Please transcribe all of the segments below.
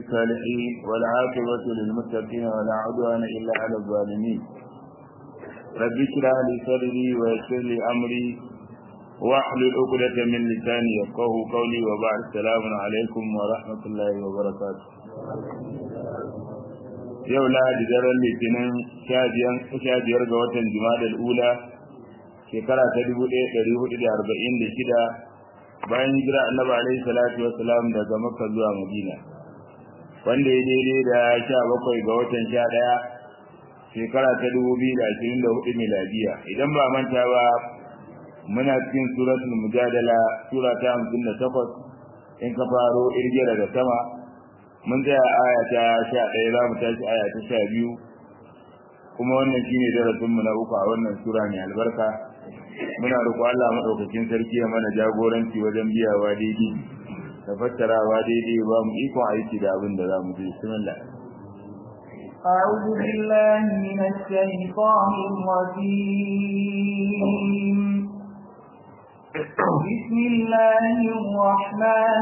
الصالحين والعاقبة للمتقين ولا عدوان إلا على الظالمين رب اشرح لي صدري ويسر لي أمري واحلل عقدة من لساني يفقه قولي وبعد السلام عليكم ورحمة الله وبركاته yau lahadi daren litinin sha biyar ga watan jimadar ula shekara ta dubu ɗaya ɗari hudu da arba'in da shida bayan hijira annabi alaihi salatu wassalam daga makka zuwa madina wanda ya daidai da sha bakwai ga watan sha ɗaya shekara ta dubu biyu da ashirin da hudu miladiya idan ba manta ba muna cikin suratul mujadala sura ta hamsin da takwas in ka faro irge daga sama mun tsaya aya ta sha ɗaya za mu tashi aya ta sha biyu kuma wannan shine darasinmu na uku a wannan sura mai albarka muna roƙo Allah madaukakin sarki ya mana jagoranci wajen biyawa daidai da fassarawa daidai ba mu ikon aiki da abin da za mu ji bismillah أعوذ بالله من الشيطان الرجيم بسم الله الرحمن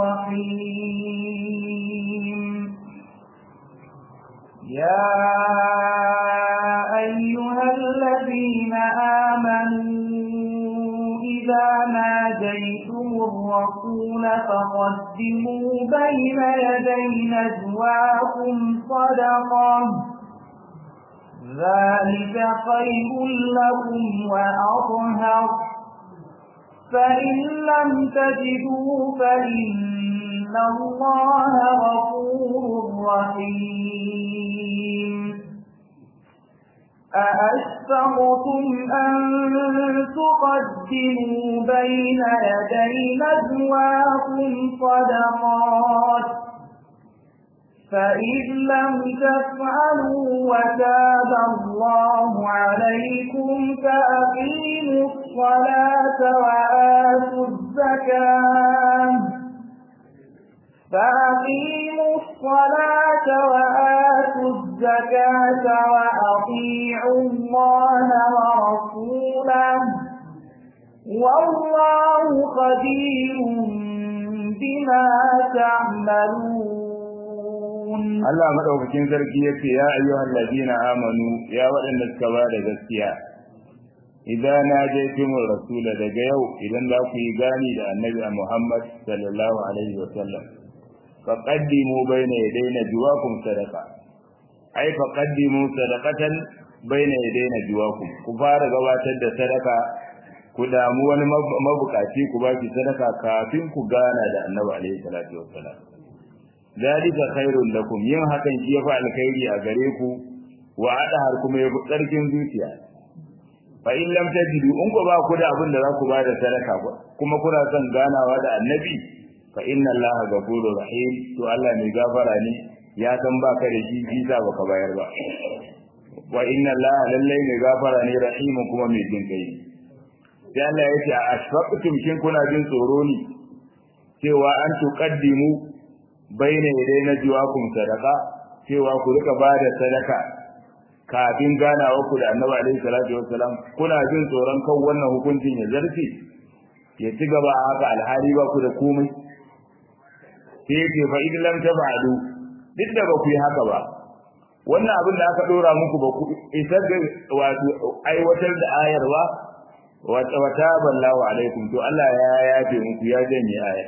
الرحيم يا أيها الذين آمنوا إذا ناجيتم الرسول فقدموا بين يدي نجواكم صدقة ذلك خير لكم وأطهر فإن لم تجدوا فإن الله غفور رحيم أأشفقتم أن تقدموا بين يدي نجواكم صدقات فإذ لم تفعلوا وتاب الله عليكم فأقيموا الصلاة وآتوا الزكاة فأقيموا الصلاة وآتوا الزكاة وأطيعوا الله ورسوله والله خبير بما تعملون Allah madaukakin sarki yace ya ayyuhal ladina amanu ya waɗanda suka ba da gaskiya idan najaytumur rasula daga yau idan za ku yi gani da annabi Muhammad sallallahu alaihi wa sallam faqaddimu bayna yaday najwaakum sadaqa ai faqaddimu sadaqatan bayna yaday najwaakum ku fara gabatar da sadaka ku damu wani mabukaci ku baki sadaka kafin ku gana da annabi alaihi salatu wassalam zalika khairul lakum yin hakan shi yafi alkhairi a gare ku wa adahar kuma yafi tsarkin zuciya fa in lam tajidu in ku ba ku da abin da za ku ba da sadaka kuma kuna son ganawa da annabi fa inna allaha ghafurur rahim to Allah mai gafara ne ya san baka da shi bisa baka bayar ba wa inna allaha lallai mai gafara ne rahim kuma mai jin kai sai Allah ya ce a ashfaqtum shin kuna jin tsoro ne cewa an tuqaddimu baina yadai na jiwakum sadaka cewa ku rika bada sadaka kafin ganawa ku da Annabi alaihi salatu wassalam kuna jin tsoron kan wannan hukuncin ya zarce ya ci gaba haka alhali ba ku da komai sai yake fa idan lam tafa'alu duk da ba ku yi haka ba wannan abin da aka dora muku ba ku isar da wato aiwatar da ayar ba wa taballahu alaikum to Allah ya yafe muku ya janye ayar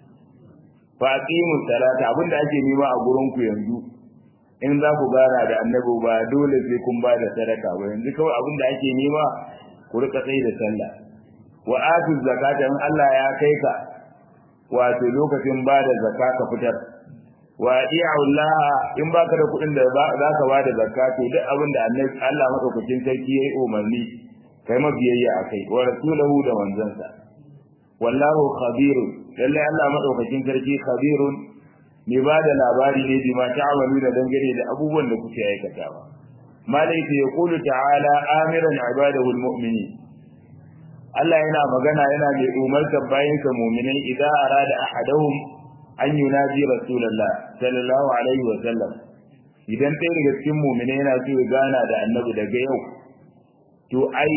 fa aqimu salata abinda ake nema a gurin ku yanzu in za ku gana da annabi ba dole sai kun ba da sadaka ba yanzu kawai abinda ake nema ku rika tsayi da sallah wa atu zakata in Allah ya kai ka wato lokacin ba da zakka ka fitar wa Allah in baka da kuɗin da za ka ba da zakka to duk abinda annabi Allah madaukakin sarki yayi umarni kai mabiyayya akai wa rasulahu da manzansa wallahu khabirun lalle Allah madaukakin sarki khabirun ne ba da labari ne bi ma ta'amalu da dangane da abubuwan da kuke aikatawa malai ta yaqulu ta'ala amiran ibadahu almu'minin Allah yana magana yana mai umartar bayansa mu'minai idan arada ahaduhum an yunaji rasulullah sallallahu alaihi wa sallam idan ɗaya daga cikin mu'minai yana so ya gana da annabi daga yau to ai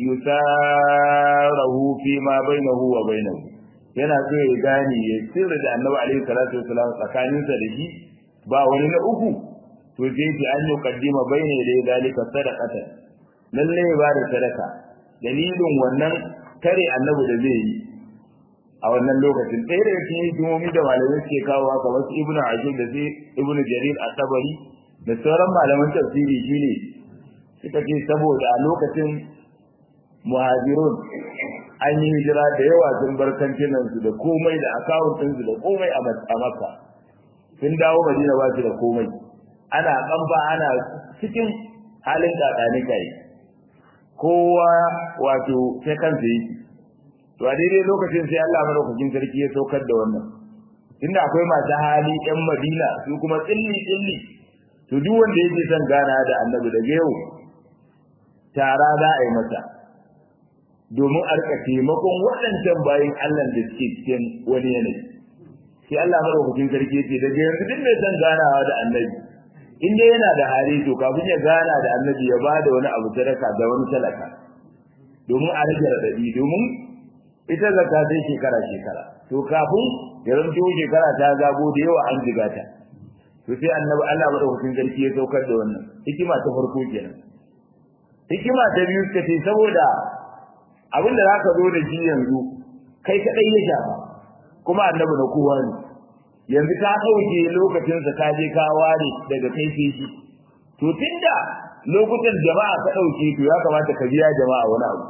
yusarahu fi ma bainahu wa bainahu yana so ya gane ya sirri da annabi alaihi salatu wasalam tsakaninsa da shi ba wani na uku to sai ki an yi kaddima bayne da zalika sadaqata lalle ba da sadaka dalilin wannan kare annabi da zai yi a wannan lokacin ɗaya daga cikin hikimomi da malamai suke kawo haka wasu ibnu ajib da sai ibnu jarir at-tabari da sauran malaman tafsiri shine suka ce saboda a lokacin muhajirun an yi hijira da yawa sun bar kantinan su da komai da akawuntin su da komai a makka sun dawo madina ba su da komai ana kamba ana cikin halin kakani kai kowa wato sai kansa yake to a daidai lokacin sai Allah madaukakin sarki ya saukar da wannan inda akwai masu hali yan Madina su kuma tsilli tsilli to duk wanda yake son gana da Annabi daga yau tara za a yi masa domin a rika taimakon waɗancan bayan Allah da suke cikin wani yanayi sai Allah madaukakin sarki ya ce daga yanzu duk mai son ganawa da Annabi in dai yana da hali to kafin ya gana da Annabi ya bada wani abu sadaka da wani talaka domin a rage radadi domin ita zakka sai shekara shekara to kafin ya zanto shekara ta zago da yawa an jiga ta to sai annabi Allah madaukakin sarki ya saukar da wannan hikima ta farko kenan hikima ta biyu ta ce saboda abin da zaka zo da shi yanzu kai kadai ya shafa kuma annabi na kowa ne yanzu ka dauke lokacin sa ka je ka ware daga kai sai shi to tunda lokutan jama'a ka dauke to ya kamata ka biya jama'a wani abu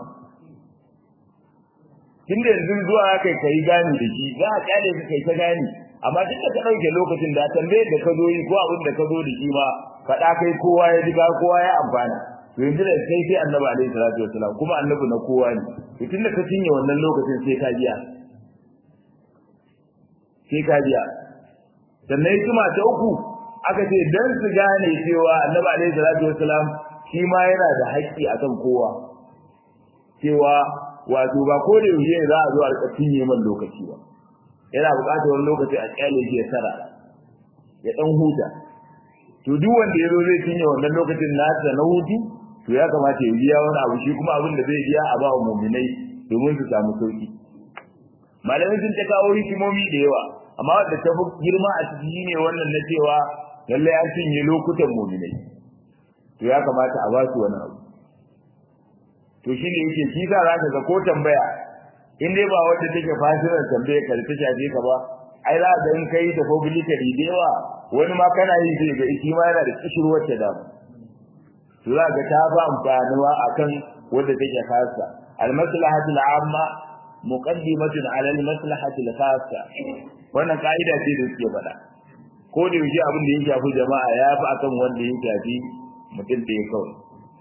tunda yanzu zuwa kai kai gani da shi za a kyale ka kai ta gani amma duk da ka dauke lokacin da tambaye da ka zo yi ko abin da ka zo da shi ma faɗa kai kowa ya riga kowa ya amfana to yanzu da kai sai annabi alaihi salatu wasalam kuma annabi na kowa ne to tunda ka cinye wannan lokacin sai ka biya sai ka biya sannan hikima ta uku aka ce dan su gane cewa annabi alaihi salatu wasalam shi ma yana da haƙƙi akan kowa cewa wato ba ko da yaushe za a zo a rika cinye man lokaci ba yana buƙatar wani lokaci a kyale shi ya tsara ya dan huta to duk wanda ya zo zai cinye wannan lokacin nasa na hutu to ya kamata ya biya wani abu shi kuma abin da zai biya a ba wa muminai domin su samu sauki malamai sun ta kawo hikimomi da yawa amma wanda ta fi girma a ciki ne wannan na cewa lallai an cinye lokutan muminai to ya kamata a ba su wani abu to shi ne yake shi za ka ga ko tambaya in dai ba wanda take fasirar tambaya ka ta shafe ka ba ai za ga in kai da publicly da yawa wani ma kana yi sai ga shi ma yana da kishirwar ta damu to za ga ta ba amfanuwa akan wanda take khassa al maslahatu al amma muqaddimatun ala al maslahati al khassa wannan kaida ce da suke faɗa ko da yaushe abin da ya shafi jama'a ya fi akan wanda ya shafi mutum da ya kawai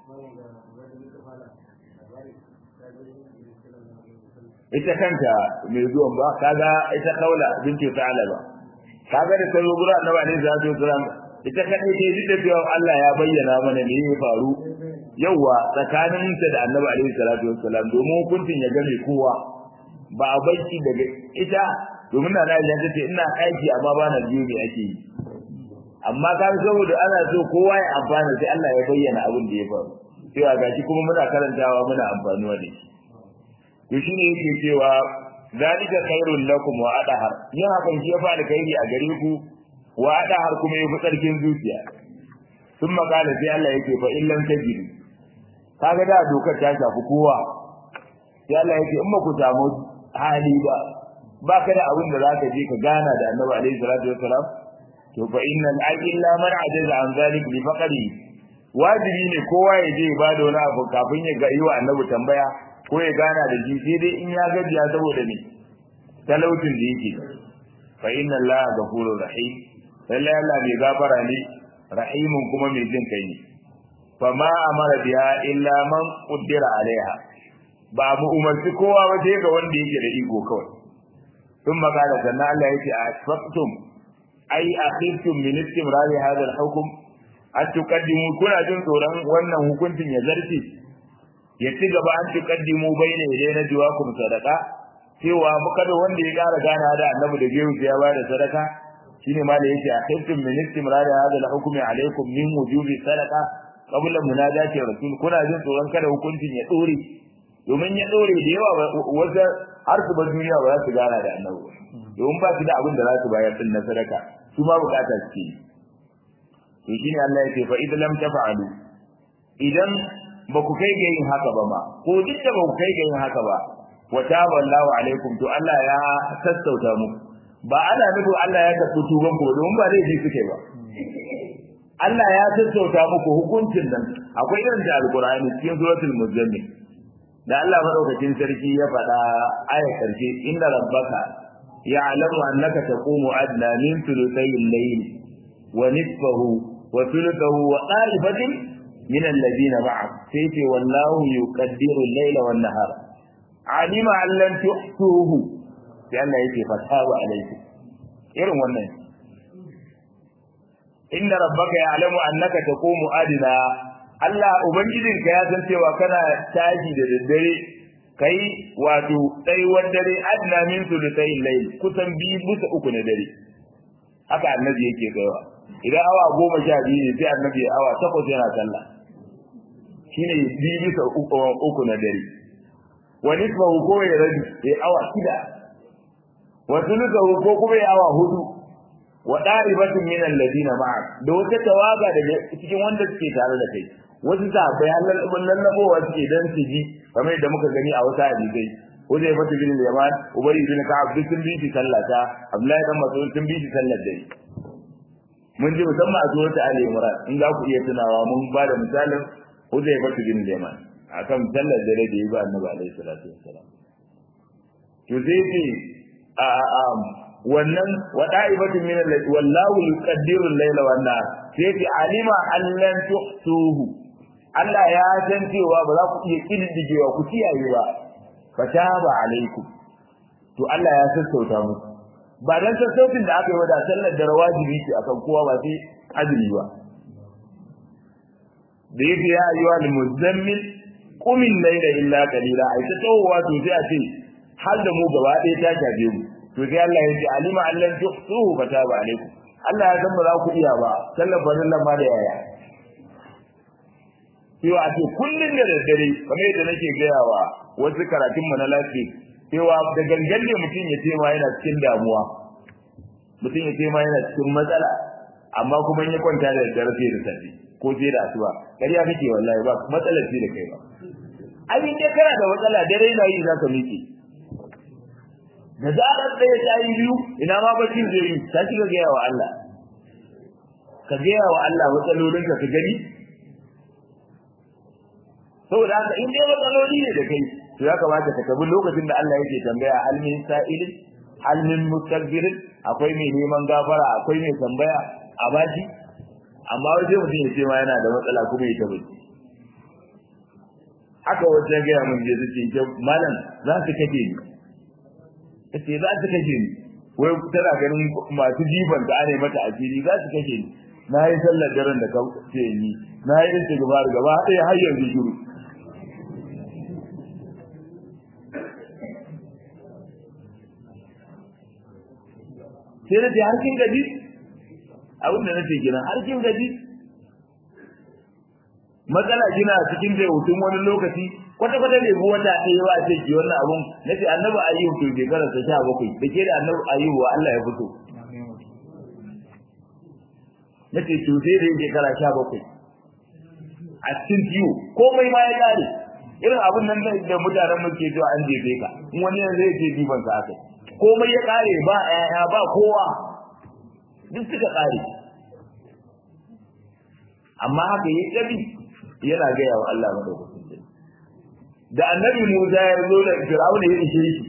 ita kanta mai zuwan ba kaga ita kaula binti ta'ala ba kaga da tazo gura annabi alaihi salatu wasalam ita kadai ce duk da cewa Allah ya bayyana mana me ya faru yawa tsakanin ta da annabi alaihi salatu wasalam domin hukuncin ya game kowa ba a baiki daga ita domin na Aisha tace ina aiki amma ba na biyu me ake yi amma kan saboda ana so kowa ya amfana sai Allah ya bayyana abin da ya faru cewa gashi kuma muna karantawa muna amfanuwa da shi to shine yake cewa zalika khairul lakum wa adahar yin hakan shi yafi alkhairi a gare ku wa adahar kuma yafi tsarkin zuciya sun makala sai Allah yake fa illan tajidu kaga da dokar ta shafi kowa sai Allah yake in ba ku samu hali ba baka da abin da zaka je ka gana da Annabi alaihi salatu wassalam to fa innal illa man ajaza an zalik bi faqri wajibi ne kowa ya je ba da wani abu kafin ya ga yi wa Annabi tambaya ko ya gana da shi sai dai in ya gajiya saboda ne talautin da yake fa inna allaha ghafurur rahim lallai Allah mai gafara ne rahimun kuma mai jin kai ne fa ma amara biha illa man qaddara alaiha ba mu umarci kowa ba sai ga wanda yake da iko kawai sun magana sannan Allah yake a asfaqtum ai akhirtum min istimrari hadha al-hukm an tuqaddimu kuna jin tsoron wannan hukuncin ya zarce ya ci gaba an tuqaddimu bayna yaday na jiwakum sadaqa cewa muka da wanda ya ƙara gana da annabi da biyu ya ba da sadaka shine ma da yake akhirtum min istimrar hadha al-hukmi alaykum min wujubi sadaqa qabla munajati rasul kuna jin tsoron kada hukuncin ya dore domin ya dore da yawa wanda har su ba duniya ba za su gana da annabi domin ba su da abin da za su bayar din na sadaka su ma bukata suke to shine Allah ya ce fa idan lam taf'alu idan ba ku kai ga yin haka ba ma ko duk da ba ku kai ga yin haka ba wa taballahu alaikum to Allah ya sassauta muku ba ana nufin Allah ya karɓi tuban ku domin ba laifi suke ba Allah ya sassauta muku hukuncin nan akwai irin da alqur'ani cikin suratul muzammil da Allah madaukakin sarki ya faɗa aya karshe inna rabbaka ya'lamu annaka taqumu adna min thuluthay al-layl wa nisfahu wa thuluthahu wa qa'ibatin min alladhina ma'ak sai ce wallahu yuqaddiru al-layla wan nahar alima an lan tuhsuhu sai Allah yake fataba alaikum irin wannan inna rabbaka ya'lamu annaka taqumu adna Allah ubangijinka ya san cewa kana tashi da daddare kai wato tsayuwar dare adna min sulusai layl kusan biyu bisa uku na dare haka annabi yake gaiwa idan awa goma sha biyu ne sai annabi ya awa takwas yana sallah shine biyu bisa uku na dare wa nisfahu ko ya rabi ya awa shida wa sulusahu ko kuma ya awa hudu wa daribatun min alladina ma'ak da wata tawaga daga cikin wanda suke tare da kai wasu sahabbai halal lallabowa suke dan su ji kamar da muka gani a wata hadisai Uzai fata bin Yaman Ubay bin Ka'ab duk sun bi shi sallata Abdullahi dan Mas'ud sun bi shi sallar dare mun ji musamman a zuwa ta Ali Imran in za ku iya tunawa mun ba da misalin Uzai fata bin Yaman akan sallar dare da yi ba Annabi alaihi salatu wassalam to sai ce a a wannan wada'ibatu min allati wallahu yuqaddiru al-layla wan nahar sai ce alima allan tuhsuhu Allah ya san cewa ba za ku iya kididdigewa ku kiyaye ba fataba alaikum to Allah ya sassauta muku ba dan sassautin da aka yi wada sallar da wajibi ce akan kowa ba sai azumi ba da yake ya ayyuha al-muzammil qum al-layla illa qalila ai ta tawowa to sai a ce har da mu gaba ɗaya ta shafe mu to sai Allah ya ce alima allan tuhsuhu fataba alaikum Allah ya san ba za ku iya ba sallar farillan ma da yaya cewa a ce kullum da daddare kamar yadda nake gaya wa wasu karatun mu na lafiya cewa da gangan ne mutum ya ce ma yana cikin damuwa mutum ya ce ma yana cikin matsala amma kuma in ya kwanta da daddare sai da safe ko sai da asuba ƙarya kake wallahi ba matsalar ce da kai ba abin da kana da matsala dare na yi za ka miƙe da zarar ɗaya ta yi biyu ina ma bacin zai yi ta shiga gaya wa Allah ka gaya wa Allah matsalolinka ka gani saboda haka in dai matsaloli ne da kai to ya kamata ka tabi lokacin da Allah yake tambaya hal min sa'ilin hal min mustakbirin akwai mai neman gafara akwai mai tambaya a bashi amma wajen mutum ya ce ma yana da matsala kuma ya tabi haka wajen gaya mun je suke malam za su kake ni kace za su kashe ni wai tana ganin masu jifan da ana mata asiri za su kashe ni na yi sallar daren da ka ce ni na yi istighfar gaba ɗaya har yanzu shiru sai na ce har kin gaji abin da nace gina har kin gaji matsala kina cikin da hutun wani lokaci kwata kwata ne bu wata ɗaya ba ce ki wannan abun nace annabi ayyubu to shekara ta sha bakwai da ke da annabi ayyubu Allah ya fito nace to sai da shekara sha bakwai a cikin ciwo komai ma ya kare irin abun nan da mutanen mu ke cewa an jefe ka in wani yanzu zai ce diban ka akai komai ya kare ba ƴaƴa ba kowa duk suka kare amma haka ya tabi yana gaya wa Allah madaukakin da annabi Musa ya zo da Fir'auna ya ishe shi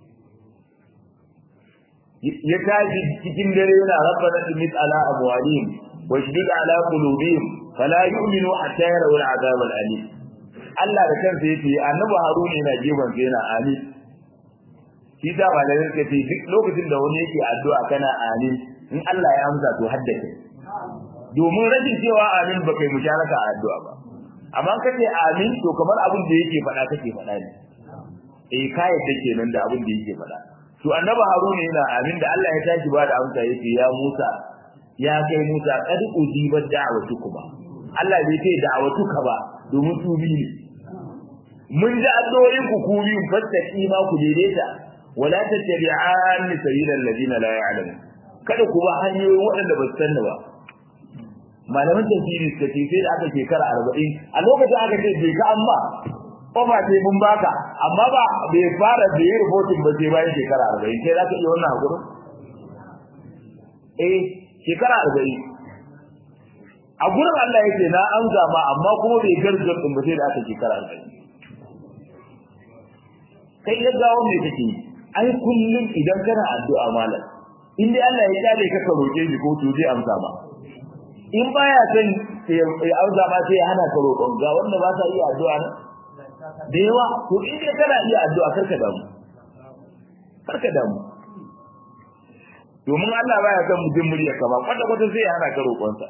ya tashi cikin dare yana rabbana tumis ala amwalihim wa shdid ala qulubihim fala yu'minu hatta yarawul azab al-alim Allah da kansa yace annabi Harun yana gefen sa yana amin shi da malamin ka ce duk lokacin da wani yake addu'a kana amin in Allah ya amsa to haddace domin rashin cewa amin ba kai musharaka a addu'a ba amma kace amin to kamar abin da yake faɗa kake faɗa ne eh kai yadda kenan da abin da yake faɗa to annabi haruna yana amin da Allah ya tashi ba da amsa yace ya Musa ya kai Musa qad ujibat da'watukuma Allah bai ce da'watuka ba domin su bi ne mun ji addu'o'in ku ku biyu fattaki ma ku daidaita wala tattabi'an sabilal ladina la ya'lamun kada ku ba hanyoyin waɗanda ba su sanna ba malaman tafsiri suka ce sai da aka shekara arba'in a lokacin aka ce bai ka amma kofa ce mun baka amma ba bai fara da yi rubutun ba sai bayan shekara arba'in sai za ka iya wannan hakurin eh shekara arba'in a gurin Allah ya ce na an zama amma kuma bai gargar ɗin ba sai da aka shekara arba'in kai ya gawo me kake ai kullum idan kana addu'a malam in dai Allah ya kyale ka ka roƙe shi ko to zai amsa ma in baya son ya amsa ma sai ya hana ka roƙon ga wanda ba sa iya addu'a na da yawa to in dai kana iya addu'a karka damu karka damu domin Allah baya son mutum murya ka ba kwata kwata sai ya hana ka roƙonsa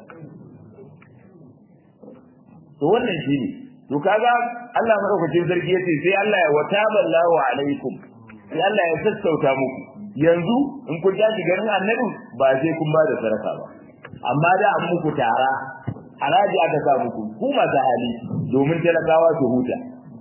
to wannan shine to kaga Allah madaukakin sarki yace sai Allah ya wataballahu alaikum sai Allah ya sassauta muku yanzu in kun tashi garin annabi ba sai kun ba da sadaka ba amma da an muku tara haraji aka sa muku ku masu hali domin talakawa su huta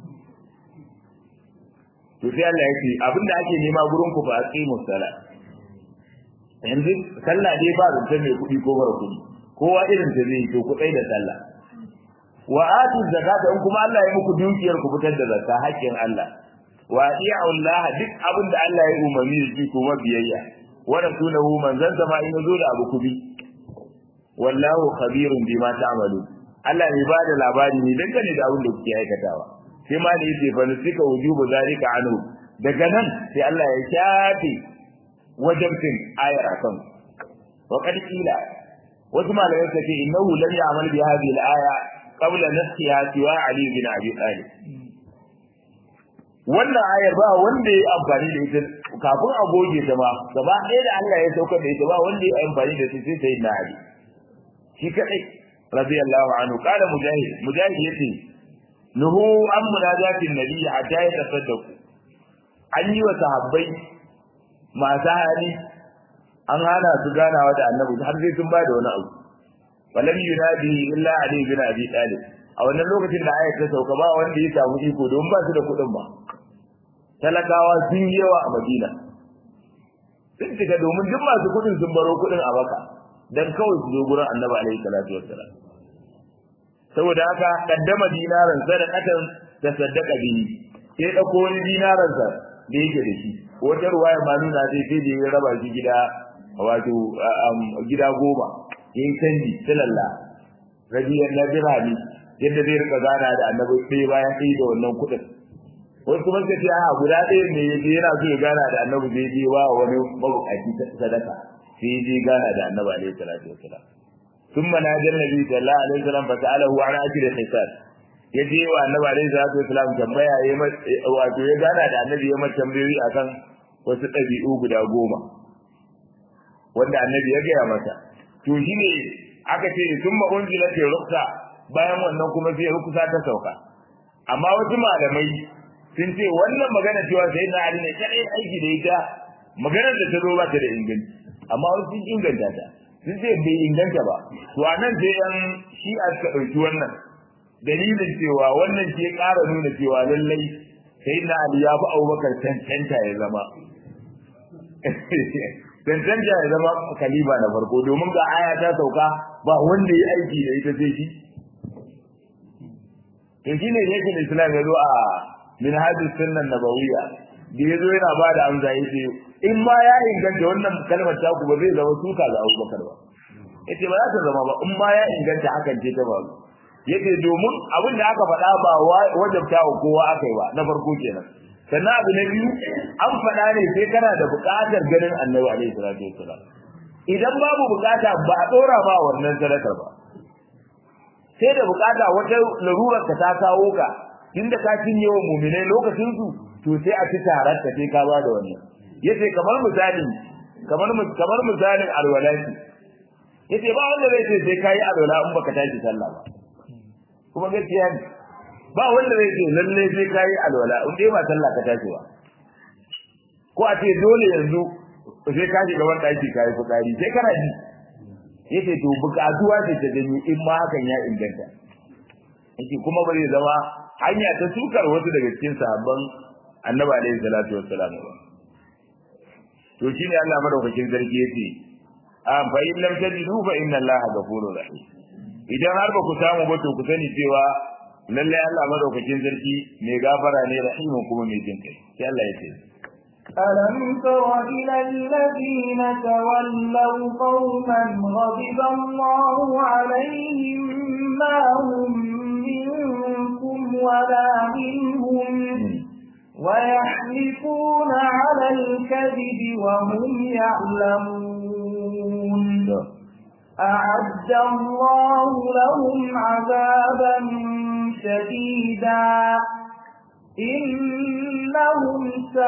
to sai Allah ya ce abinda ake nema gurin ku ba a tsimu sala yanzu sallah dai ba zance mai kuɗi ko mara kuɗi kowa irin ta zai to ku tsai da sallah wa atu zakata in kuma Allah ya muku dukiyar ku fitar da zakka haƙƙin Allah wa ati'u Allah duk abin da Allah ya umarni da shi kuma biyayya wa rasulahu manzon sama in zo da abu kubi wallahu khabirun bima ta'malu Allah ne ba da labari ne dangane da abin da kuke aikatawa sai ma da yake fa nusika wujubu zalika anhu daga nan sai Allah ya shafe wajibin ayar akan wa qad qila wasu malamai suka ce innahu lam ya'mal bi hadhihi al-aya qabla nafsiha siwa ali bin abi talib wannan ayar ba wanda ya amfani da ita kafin a goge ta ma gaba ɗaya da Allah ya saukar da ita ba wanda ya amfani da ita sai sai na ali shi kadai radiyallahu anhu qala mujahid mujahid yace nuhu an munajatin nabi hatta ya tasaddaku an yi wa sahabbai masu hali an hana su ganawa da annabi har sai sun ba da wani abu walam yunadi illa ali bin abi talib a wannan lokacin da ayat ta sauka ba wanda ya samu iko don ba su da kuɗin ba talakawa sun yi yawa a madina sun cika domin duk masu kuɗin sun baro kuɗin a baka dan kawai su zo gurin annabi alaihi salatu wassalam saboda haka kaddama dinaran sadaqatan ta saddaqa bihi sai dauko wani dinaran sa da yake da shi wata ruwaya ma nuna sai sai da ya raba shi gida wato gida goma yin canji tilalla rabiyar na birane yadda zai rika gana da annabi sai bayan sai da wannan kuɗin wasu kuma suka ce a guda ɗaya ne yaje yana so ya gana da annabi zai je wa wani mabukaci sadaka sai ya je gana da annabi alaihi salatu wassalam ثم نادى النبي صلى الله عليه وسلم فسأله عن أجل الحساب yaje wa annabi alaihi salatu wasalam tambaya ya wato ya gana da annabi ya mata tambayoyi akan wasu ɗabi'u guda goma wanda annabi ya gaya masa to shine aka ce thumma unzila fi ruksa bayan wannan kuma sai ruksa ta sauka amma wasu malamai sun ce wannan magana cewa sai na ali ne kadai aiki da ita maganar da ta zo ba ta da inganci amma wasu sun inganta ta sun ce bai inganta ba to a nan sai yan shi'a suka ɗauki wannan dalilin cewa wannan ke ƙara nuna cewa lallai sai na ali ya fi abubakar cancanta ya zama cancanta ya zama kaliba na farko domin ga aya ta sauka ba wanda ya aiki da ita sai shi to shine yake da islam ya zo a minhajus sunnah nabawiyya da yazo yana ba da amsa yace in ma ya inganta wannan kalmar ta ku ba zai zama suka ga Abubakar ba yace ba za ta zama ba in ma ya inganta hakan ce ta ba yace domin abin da aka faɗa ba wajabta wa kowa aka yi ba na farko kenan sannan abu na biyu an faɗa ne sai kana da buƙatar ganin annabi alaihi salatu wassalam idan babu buƙata ba a ɗora ba wannan sadakar ba sai da buƙata wata larurar ka ta kawo ka inda ka cinye wa muminai lokacin su to sai a ci tarar ka sai ka ba da wannan yace kamar misali kamar kamar misalin alwalati yace ba wanda zai ce sai kai alwala in baka tashi sallah ba kuma gaskiya ne ba wanda zai ce lalle sai kai alwala in dai ba sallah ka tashi ba ko a ce dole yanzu sai ka shiga wani daki kai fitsari sai kana ji yace to bukatuwa ce ta gani in ma hakan ya inganta yace kuma ba zai zama hanya ta sukar wasu daga cikin sahabban annabi alaihi salatu wassalam ba to shine Allah madaukakin sarki yace a fa in lam tajidu fa inna Allaha ghafurur rahim idan har ba ku samu ba to ku sani cewa lallai Allah madaukakin sarki mai gafara ne rahimin kuma mai jin kai sai Allah ya ce ألم تر إلى الذين تولوا قوما غضب الله عليهم ما هم منكم ولا منهم ويحلفون على الكذب وهم يعلمون أعد الله لهم عذابا شديدا إنهم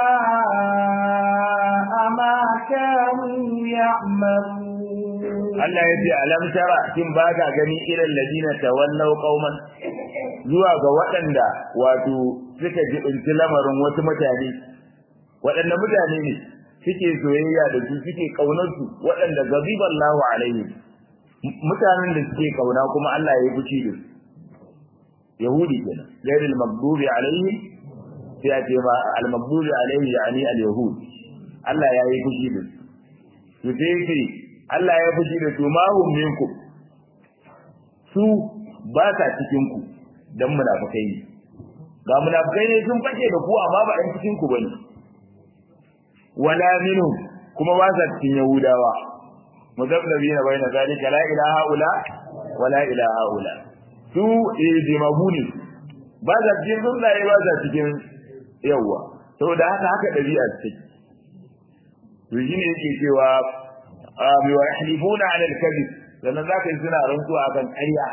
ساء ما كانوا يعملون Allah ya ce alam tara kin ba ka gani irin ladina tawallaw qauman zuwa ga waɗanda wato suka jibinci lamarin wasu mutane waɗanda mutane ne suke soyayya da su suke kaunar su waɗanda gaziballahu alaihi mutanen da suke kauna kuma Allah ya yi fushi da su yahudi kenan ghairil maghdubi alaihim sai a ce ma al maghdubi alaihi yani al yahud Allah ya yi fushi da su to sai ce Allah ya fushi da su ma hum minkum su ba sa cikin ku dan munafikai ne ga munafikai ne sun fake da ku amma ba ɗan cikin ku bane wala minhum kuma ba sa cikin yahudawa mudabbarina bayna zalika la ilaha illa wala ilaha illa su jimaguni ba za cikin tsuntsaye ba za cikin yawwa saboda haka haka ɗabi'a ce to shi ne yake cewa bi wa yahlifuna ala al-kadhib sannan za ka yi suna rantsuwa akan ƙarya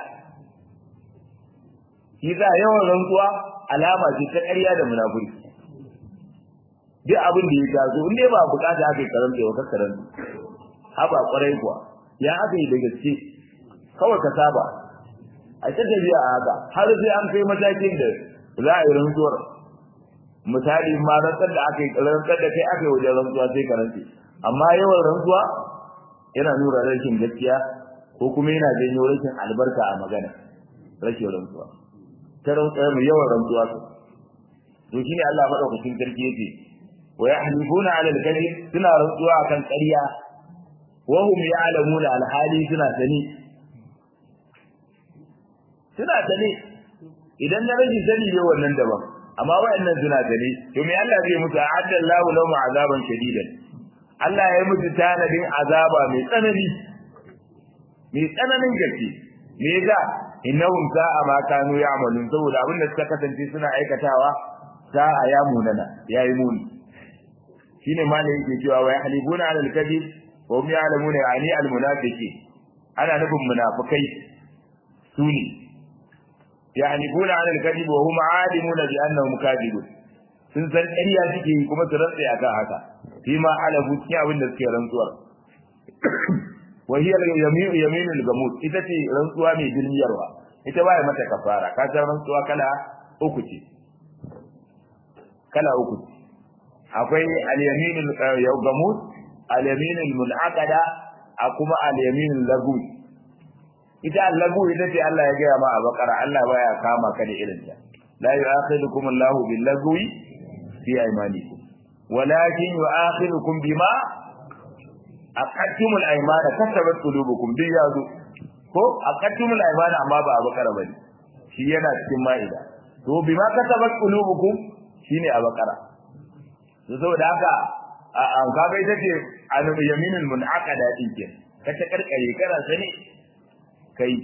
shi za yawan rantsuwa alama ce ta ƙarya da munafurci duk abin da ya taso in dai ba bukata aka yi karanta wa kakkaranta haba kwarai kuwa ya aka yi da gaske kawai ka saba a ta tafiya a haka har sai an kai matakin da za a yi rantsuwar misali ma rantsar da aka yi rantsar da kai aka yi wajen rantsuwa sai ka rantse amma yawan rantsuwa yana nuna rashin gaskiya ko kuma yana janyo rashin albarka a magana rashin rantsuwa ta rantsuwa mai yawan rantsuwa su to shine Allah madaukakin sarki yake wa yahlifuna ala al-kadhib suna rantsuwa akan ƙarya wa hum ya'lamuna al-hali suna sani suna ta ne idan na rage sani ne wannan daban amma wayannan suna ta ne to me Allah zai musu adda Allahu lahum azaban shadidan Allah ya yi musu tanadin azaba mai tsanani mai tsananin gaske me yasa innahum sa'a ma kanu ya'malun saboda abin da suka kasance suna aikatawa sa'a ya munana yayi muni shine malai yake cewa wa yahlibuna 'ala al-kadhib wa hum ya'lamuna yani al-munafiqin ana nufin munafikai sune يحلفون على الكذب وهم عالمون بأنهم كاذبون sun san ƙarya suke yi kuma su rantsa akan haka fi ma halafu cikin abin da suke rantsuwar wa hiya yaminu yaminul gamut ita ce rantsuwa mai dilmiyarwa ita ba mata kafara ka san rantsuwa kala uku ce kala uku ce akwai al-yaminul gamut al-yaminul munaqada a kuma al-yaminul lagu ita allagu ita ce Allah ya gaya ma a bakara Allah baya kama ka da irin ta la yu'akhidukum Allahu bil lagwi fi aymanikum walakin yu'akhidukum bima aqadtumul aymana kasabat qulubukum bi yazu ko aqadtumul aymana amma ba a bakara bane shi yana cikin ma'ida to bima kasabat qulubukum shine a bakara to saboda haka an kaga ita ce an yaminul munaqada din ke kace karkare kana sani kai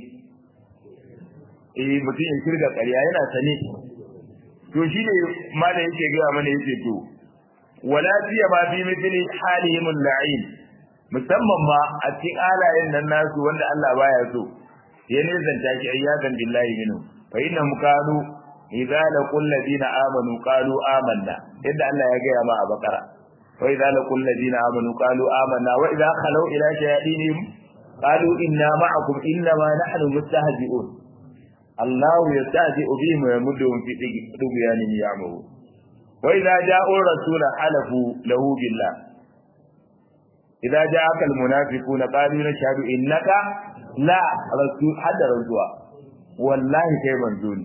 eh mutum ya kirga ƙarya yana sane to shi ne malam yake gaya mana yake to wala fiya ma fi mithli halihim al-la'in musamman ma a cikin alayen nan nasu wanda Allah baya so ya nisanta ki ayyadan billahi minhu fa inna kanu idza laqul ladina amanu qalu amanna yadda Allah ya gaya ma a bakara wa idza laqul ladina amanu qalu amanna wa idza khalu ila shayatinihim قالوا إنا معكم إنما نحن مستهزئون الله يستهزئ بهم ويمدهم في طغيانهم يعمهون وإذا جاءوا الرسول حلفوا له بالله إذا جاءك المنافقون قالوا نشهد إنك لا رسول حد رسول والله كي منزول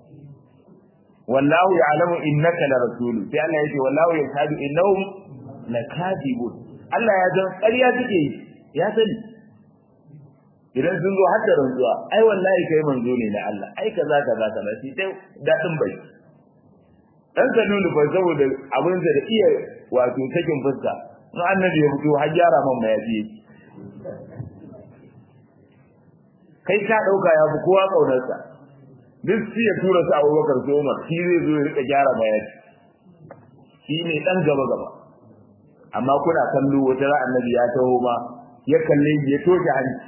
والله يعلم إنك لرسول في الله يقول والله يشهد إنهم لكاذبون الله يجب قرية تكي يا سلي idan sun zo har da rantsuwa ai wallahi kai manzo ne na Allah ai kaza kaza kaza shi dai dadin bai dan salulu fa saboda abin da iya wato takin fuska in annabi ya fito har gyara man mayafi kai ka dauka ya fi kowa kaunarsa duk sai ya tura su Abubakar su Umar shi zai zo ya rika gyara mayafi shi ne dan gaba gaba amma kuna kallo wata ran annabi ya taho ma ya kalle ya toke hanci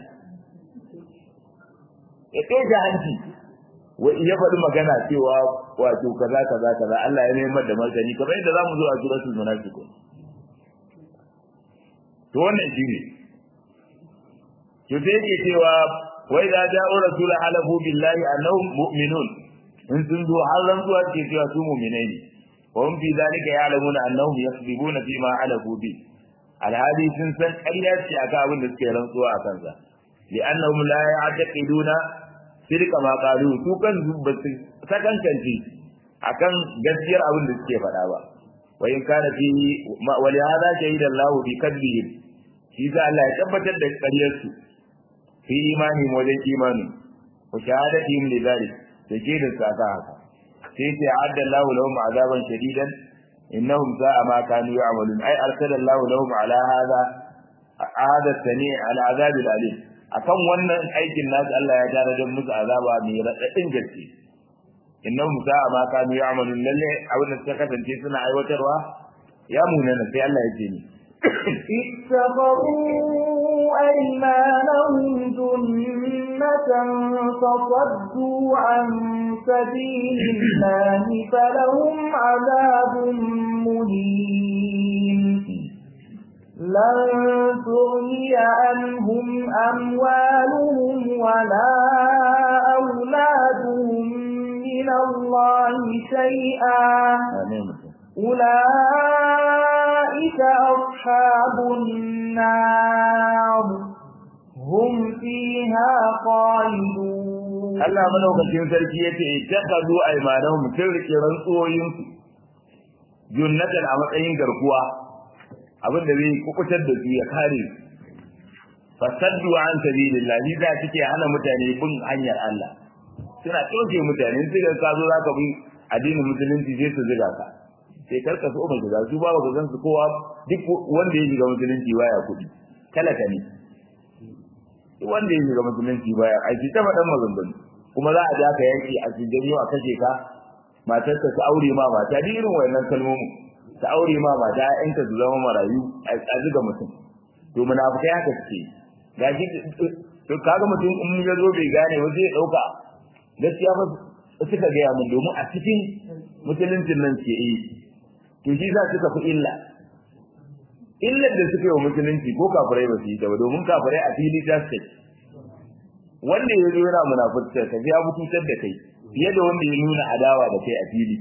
ya toke hanci wa ya faɗi magana cewa wato kaza kaza kaza Allah ya neman da martani kamar yadda zamu zo a suratul munafiqun to wannan shine to sai yake cewa wa idza ja'u rasul halafu billahi annahum mu'minun in sun zo har rantsuwa ce cewa su mu'minai ne wa hum fi zalika ya'lamuna annahum yakذibuna fi ma halafu bi alhali sun san ƙarya ce akan abin da suke rantsuwa a kansa li'annahum la ya'taqiduna sirka ma qalu su kan ba su sakankance akan gaskiyar abin da suke faɗa ba wa in kana fi wa li hada shahida Allah bi kadbihim shi za Allah ya tabbatar da ƙaryar su fi imani wajen imani wa shahadatihim li zalik da ke da saka haka sai sai adda Allah lahum azaban shadidan innahum sa'a ma kanu ya'malun ay arsala Allah lahum ala hada hada sani al azab al alim akan wannan aikin nasu Allah ya tare da musu azaba mai radadin gaske innahum sa'a ma kanu ya'malun lalle abin da suka kasance suna aiwatarwa ya munana sai Allah ya ce ni اتخذوا أيمانهم جنة فصدوا عن سبيل الله فلهم عذاب مهين لن تغني عنهم أموالهم ولا أولادهم من الله شيئا أولئك أصحاب النار هم فيها خالدون Allah madaukakin sarki yace ittakhadhu aymanahum sirri rantsoyin junnatan a matsayin garkuwa abin da zai kukutar da su ya kare fasaddu an sabilillah ni da suke hana mutane bin hanyar Allah suna toke mutane su ga ka zo zaka bi addinin musulunci sai su ziga ka sai karka so mai shiga su ba ka gan su kowa duk wanda ya shiga musulunci baya kuɗi talaka ne duk wanda ya shiga musulunci baya aiki ta faɗan maganganu kuma za a ja ka yanki a cikin a kashe ka matarka ta aure ma mata duk irin wayannan kalmomi ta aure ma mata ƴaƴanka su zama marayu a zuga mutum to munafikai haka suke ga shi to kaga mutum in ya zo bai gane ba zai dauka gaskiya fa suka gaya mun domin a cikin musuluncin nan ke yi to shi za suka fi illa illar da suka yi wa musulunci ko kafirai ba su yi ta ba domin kafirai a fili ta suke wanda ya zo yana munafurta ka ya mutuntar da kai fiye da wanda ya nuna adawa da kai a fili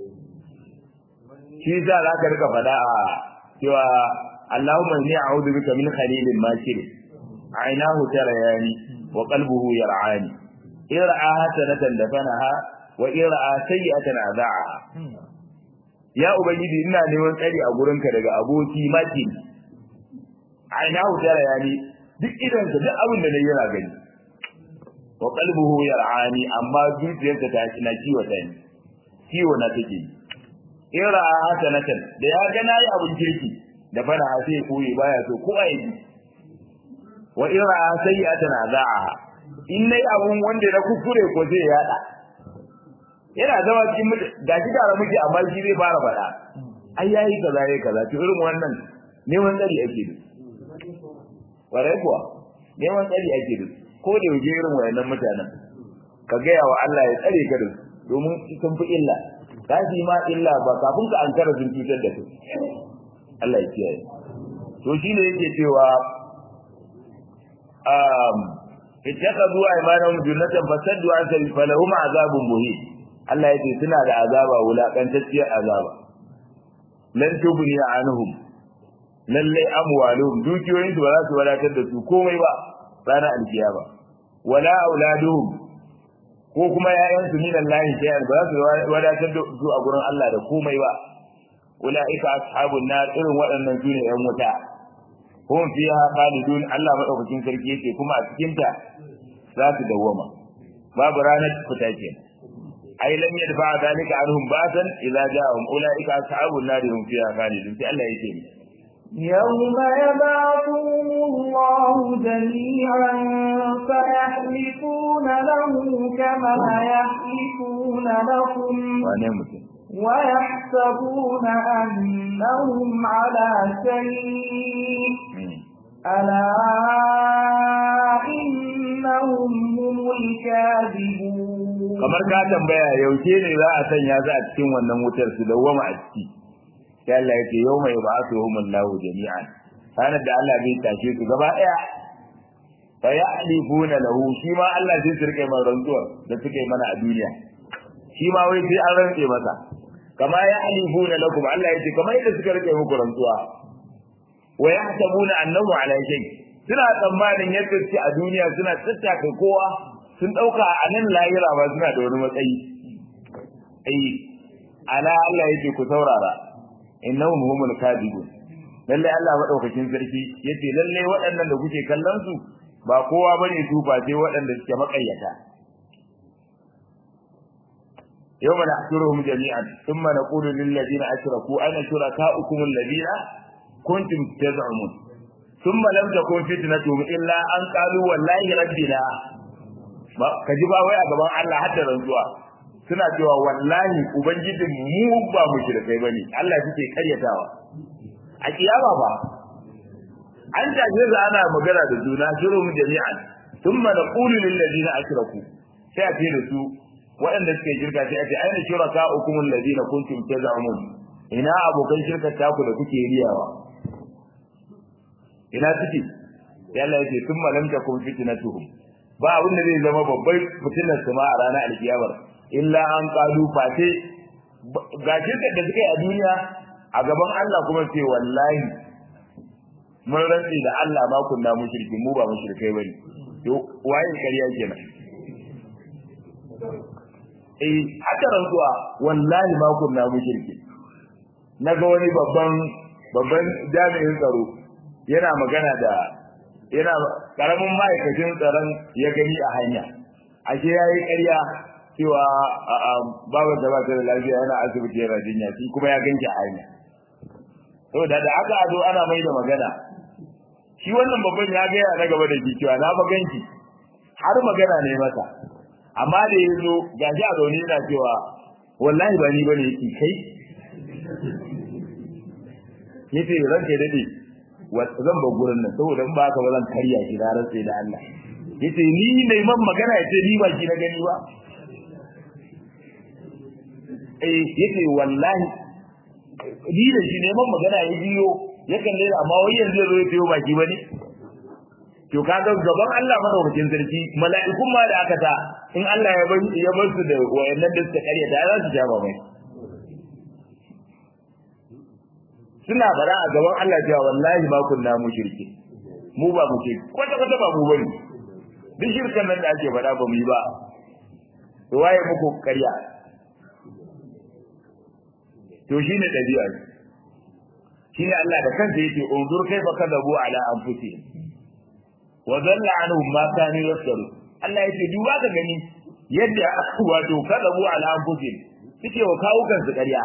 shi za za ka rika faɗa a cewa Allahumma inni a'udhu bika min khalilin makir ainahu tarayani wa qalbuhu yar'ani ir'a hasanatan dafanaha wa ir'a sayyi'atan adha'aha ya ubangiji ina neman tsari a gurinka daga aboki maki ainahu tarayani duk idan ka duk abin da nayi yana gani wa qalbuhu yar'ani amma zuciyarsa ta na kiwo ta ni kiwo na take ira hasanatan da ya ga nayi abin kirki da fara sai koyi baya so ko ai wa ira sayyi'atan aza'a in nayi abun wanda na kuskure ko zai yada yana zama cikin gashi da muke amma shi zai fara fada ai yayi kaza yayi kaza to irin wannan neman tsari ake da warai kuwa neman tsari ake da ko da yaje irin wayannan mutanen ka gaya wa Allah ya tsare ka da domin sun fi illa kafi ma illa ba kafin ka ankara sun cutar da kai Allah ya kiyaye to shine yake cewa um ittakhadhu aymanahum junnatan fasaddu an sabil falahum azabun muhin Allah yake suna da azaba wulakantacciyar azaba lan tubni anhum lalle amwaluhum dukiyoyin su ba za su wadatar da su komai ba ranar alkiyama wala auladuhum ko kuma ƴaƴan su minan lahi shay'an ba za su wadatar da su a gurin Allah da komai ba ulaika ashabun nar irin waɗannan sune ƴan wuta hum fiha khalidun Allah madaukakin sarki yake kuma a cikin ta za su dawwama babu ranar fita ke ai lam yadfa dalika anhum ba'san idza ja'ahum ulaika ashabun nar hum fiha khalidun sai Allah yake ni يوم يبعثهم الله جميعا فيحلفون له كما يحلفون لكم wane mutum ويحسبون أنهم على شيء ألا إنهم هم الكاذبون kamar ka tambaya yaushe ne za a sanya su a cikin wannan wutar su dawwama a ciki sai Allah yake yawma yub'athuhum Allahu jami'an ranar da Allah zai tashe su gaba daya fa ya'lifuna lahu shi ma Allah zai sirke mai rantsuwa da suke mana a duniya shi ma wai sai an rantse masa kama ya'lifuna lakum Allah yake kamar yadda suka rike muku rantsuwa wa yahsabuna annahu ala shay suna tsammanin yadda suke a duniya suna tattaka kowa sun dauka a nan lahira ba suna da wani matsayi ai ala Allah yake ku saurara innahum humul kadibun lalle Allah madaukakin sarki yace lalle waɗannan da kuke kallon su ba kowa bane su ba sai waɗanda suke makayyata yawma nahshuruhum jami'an thumma naqulu lil ladina ashraku ana shurakaukum alladina kuntum taz'umun thumma lam takun fitnatuhum illa an qalu wallahi rabbina ba kaji ba wai a gaban Allah hadda rantsuwa suna cewa wallahi ubangijin mu ba mu shirkai bane Allah yake karyatawa a kiyama ba an tashi da ana magana da juna shiru mu jami'an thumma naqulu lil ladina ashraku sai a ce da su waɗanda suke shirka sai a ce aina shuraka ukum alladina kuntum tazamun ina abokan shirkar taku da kuke riyawa ina suke yalla yake thumma lam takun fitnatuhum ba abin da zai zama babbar fitinar su ma a ranar alkiyamar illa an kalu fate ga shirkar da suka yi a duniya a gaban Allah kuma ce wallahi mun rantsi da Allah ma kunna mushriki mu ba mushrikai bane to waye kariya kenan eh haka rantsuwa wallahi ma kunna mushriki naga wani babban babban jami'in tsaro yana magana da yana karamin ma'aikacin tsaron ya gani a hanya ashe yayi ƙarya cewa babu da ba ta da lafiya yana asibiti yana jinya shi kuma ya ganki a hanya saboda da aka zo ana mai da magana shi wannan babban ya gaya na gaba da shi cewa na fa ganki har magana ne masa amma da ya zo ga shi a zaune yana cewa wallahi ba ni bane yake kai yace ranka dade zan ba gurin nan saboda in ba haka ba zan karya shi da rantsa da Allah yace ni ne man magana yace ni ba shi na gani ba eh yace wallahi ni da shi neman magana ya biyo ya kalle amma wai yanzu ya zo ya biyo baki bane to kaga gaban Allah madaukakin sarki mala'ikun ma da aka ta in Allah ya bar ya bar su da wayannan da suka kare da za su ja mai suna fara a gaban Allah cewa wallahi ma kunna mushriki mu ba mu ce kwata kwata ba mu bane duk shirkan nan da ake fada ba mu yi ba to waye muku ƙarya to shine dabi'a shine Allah da kansa yake unzur kaifa kadabu ala anfusihim wa dalla anhum ma kanu yaftaru Allah yake duba ka gani yadda wato kadabu ala anfusihim suke wa kawo kansu ƙarya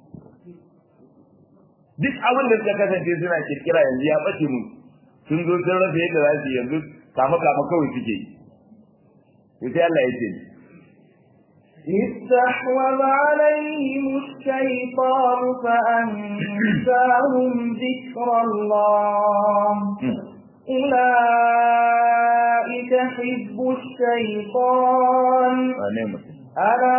duk abin da suka kasance suna kirkira yanzu ya bace mu sun zo sun rasa yadda za su yanzu kama kama kawai suke yi sai Allah ya ce استحوذ عليهم الشيطان فأنساهم ذكر الله أولئك حزب الشيطان ألا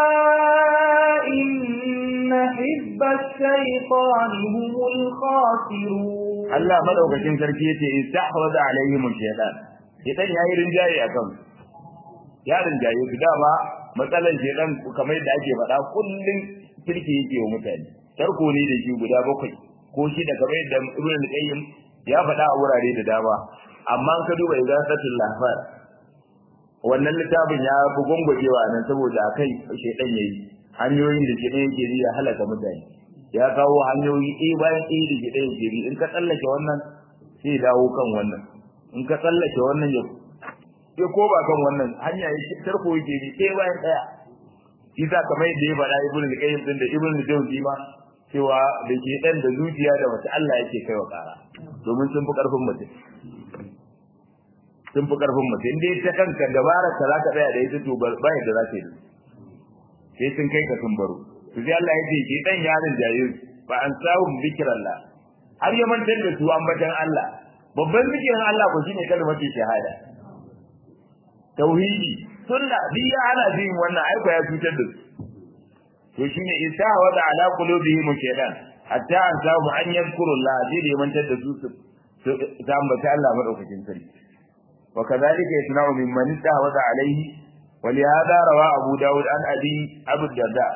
إن حزب الشيطان هم الخاسرون Allah madaukakin sarki yace istahwaza alaihim shaytan shaytan yayi rinjaye akan ya rinjaye su dama matsalan shaytan kamar yadda ake faɗa kullun kirki yake wa mutane tarko ne da shi guda bakwai ko shi da kamar yadda Ibn al-Qayyim ya faɗa a wurare da dama amma ka duba igasatul lahfar wannan littafin ya fi gwangwajewa nan saboda akai shaytan yayi hanyoyin da shaytan yake yi ya halaka mutane ya kawo hanyoyi ɗaya bayan ɗaya da ke ɗaya ke in ka tsallake wannan sai dawo kan wannan in ka tsallake wannan ya ya ko ba kan wannan hanya ya tarko yake bi ɗaya bayan ɗaya shi za kamar yadda ya faɗa ibnu al-qayyim din da ibnu al-jawzi ma cewa da ke dan da zuciya da wata Allah yake kai wa ƙara domin sun fi ƙarfin mutum sun fi ƙarfin mutum dai ta kanka dabarar ka zaka tsaya da ita to ba yadda za ta yi sai sun kai ka sun baro to sai Allah ya ce ke dan yarin jayin fa an sahum zikrallah har ya mantar da su ambatan Allah babban zikirin Allah ko shine kalmar shahada tauhidi sunna duk ya ana jin wannan aiko ya cutar da su to shine isa wa da ala qulubihim shaytan hatta an samu an yadhkuru Allah zai da mantar da su su ambata Allah madaukakin sarki wa kadhalika yasna'u mimman istahwada alayhi ولهذا روى أبو داود عن أبي أبو الدرداء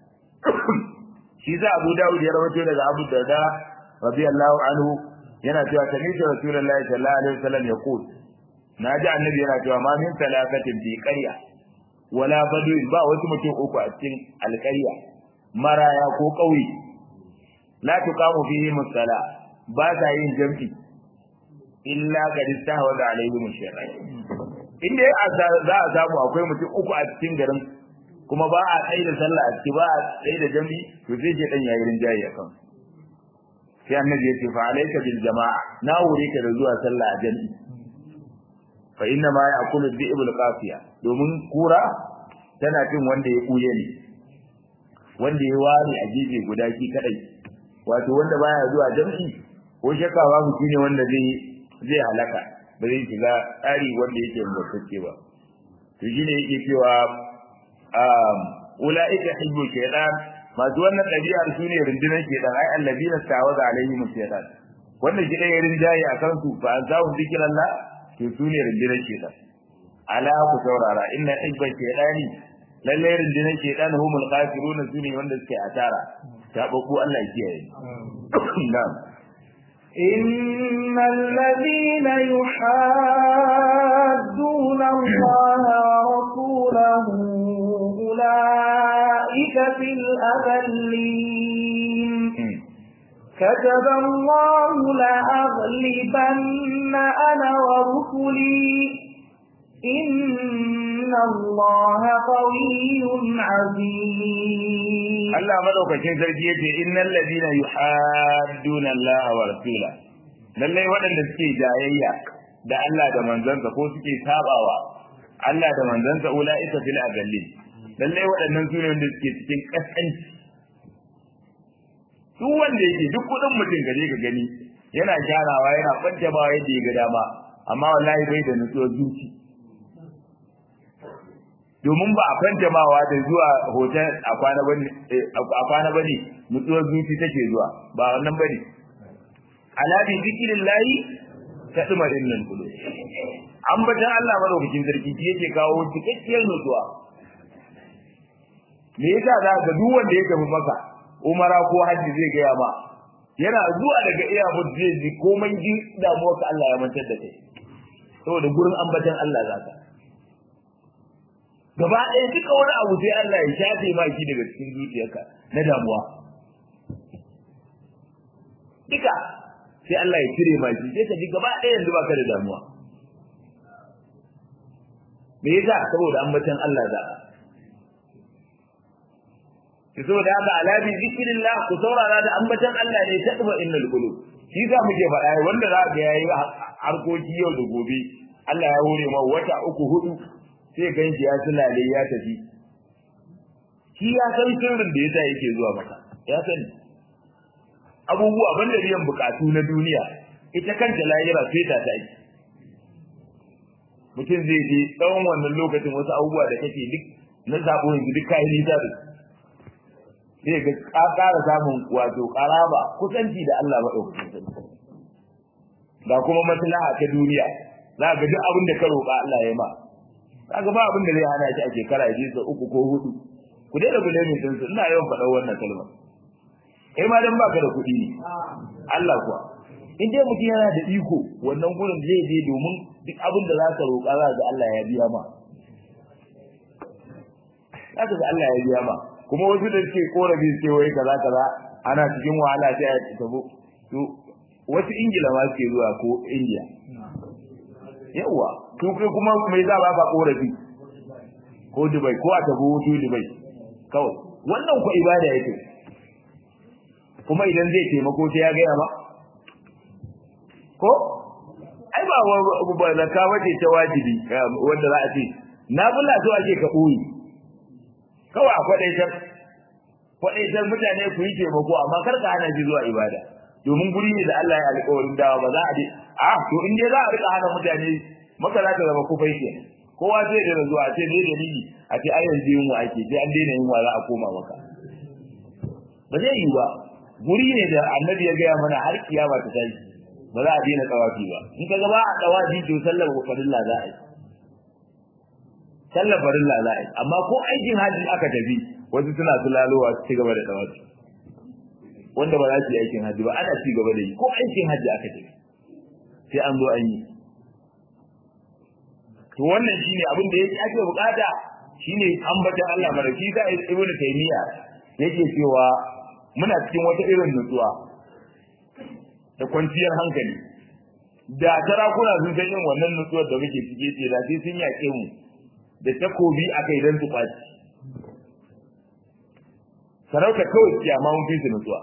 شيزا أبو داود يروي لك أبو الدرداء رضي الله عنه yana cewa sami'tu rasulullahi sallallahu alaihi wasallam yaqul naji annabi yana cewa ma min talakatin bi qarya wala badu ba wasu mutum uku a cikin alqarya maraya ko kauye la tuqamu fihi musalla ba sa yin jam'i illa qad istahwada alaihim shaytan inda za a samu akwai mutum uku a cikin garin kuma ba a tsaye da sallah a ciki ba a tsaye da jam'i to zai je dan yayin rinjaye akan sai annabi ya ce fa alayka bil jama'a na wure ka da zuwa sallah a jami'i fa inna ma ya'kulu dhi'bul qafiya domin kura tana cin wanda ya kuye ne wanda ya ware a gefe guda ki kadai wato wanda baya zuwa jami'i ko shakka babu shine wanda zai zai halaka ba zai shiga tsari wanda yake mutacce ba to shine yake cewa um ulaika hibbu shaytan masu wannan ɗabi'ar su ne rundunar shedan ai allazina tawaza alaihim shaytan wannan shi ɗaya rinjaye a kansu fa an zahu zikirallah to su ne rundunar shedan ala ku saurara inna hibba shaytani lalle rundunar shedan humul kafirun su ne wanda suke asara ta babu Allah ya kiyaye na'am إن الذين يحادون الله ورسوله أولئك في الأذلين كتب الله لأغلبن أنا ورسلي إن الله قوي عزيز Allah madaukakin sarki yace innal ladina yuhadduna Allah wa rasula lallai waɗanda suke jayayya da Allah da manzansa ko suke sabawa Allah da manzansa ulaika fil agallin lallai waɗannan su ne wanda suke cikin kaskanci duk wanda yake duk kudin mutum gaje ka gani yana gyarawa yana kwance ba yadda ya ga dama amma wallahi bai da nutsuwar zuci domin ba a kwance mawa da zuwa hotel a kwana bane a kwana bane nutsuwar zuci take zuwa ba wannan bane ala bi zikrillahi tadma innal qulub ambatan Allah madaukakin sarki shi yake kawo cikakkiyar nutsuwa me yasa za ka duk wanda ya tafi maka umara ko hajji zai gaya ma yana zuwa daga iya zai ji komai ji damuwar ka Allah ya mantar da kai saboda gurin ambatan Allah za ka gaba ɗaya duka wani abu sai Allah ya shafe ma shi daga cikin zuciyarka na damuwa duka sai Allah ya cire ma shi sai ka ji gaba ɗaya yanzu baka da damuwa me yasa saboda ambatan Allah za ki saboda haka ala bi zikrillah ku saurara da ambatan Allah ne ta tsuba innal qulub shi za muke faɗa wanda za ga yayi harkoki yau da gobe Allah ya hore ma wata uku hudu sai ganshi ya sulale ya tafi shi ya san sirrin da yasa yake zuwa maka ya sani abubuwa banda biyan bukatu na duniya ita kanta lahira sai ta ta mutum zai je tsawon wannan lokacin wasu abubuwa da kake duk na zabo yanzu duk kayan nisa da sai ga ka ƙara samun wato ƙaraba kusanci da Allah maɗaukakin sarki ga kuma maslaha ta duniya za ka ga duk abin da ka roƙa Allah ya ma kaga ba abin da zai hana shi a shekara ya je sa uku ko hudu ku daina bulamin din su ina yawan faɗa wannan kalma kai ma dan baka da kuɗi ne Allah kuwa in dai mutum yana da iko wannan gurin zai je domin duk abin da za ka roƙa za ga Allah ya biya ma za ga Allah ya biya ma kuma wasu da suke korafi suke wai kaza kaza ana cikin wahala sai a tafi to wasu ingila ma suke zuwa ko indiya yawa to kai kuma mai za ba ka korafi ko dubai ko a tafi hutu dubai kawai wannan ku ibada yake kuma idan zai taimako sai ya gaya ba ko ai ba ba zakka wace ta wajibi wanda za a ce na bulla so ake ka boye kawai akwai dai ta kwadaitar mutane ku yi taimako amma kar ka hana shi zuwa ibada domin guri ne da Allah ya alƙawarin dawa ba za a je a to in dai za a rika hana mutane maka za ta zama kufai ke kowa zai da zuwa ce ne dalili a ce ai yanzu yunwa ake sai an daina yunwa za a koma maka ba zai yi ba guri ne da annabi ya gaya mana har kiyama ta tashi ba za a daina tsawafi ba in ka ga ba a tsawafi to sallar farilla za a yi sallar farilla za a yi amma ko aikin hajji aka tafi wasu suna sulalowa su ci gaba da tsawafi wanda ba za su yi aikin hajji ba ana ci gaba da yi ko aikin hajji aka tafi sai an zo an yi to wannan shine abin da yake ake bukata shine ambatan Allah maraki da Ibn Taymiya yake cewa muna cikin wata irin nutsuwa da kwanciyar hankali da sarakuna sun san yin wannan nutsuwar da muke cike ce da sai sun yaƙe mu da takobi akai dan su kwaci sarauta kawai kiyama mun fi su nutsuwa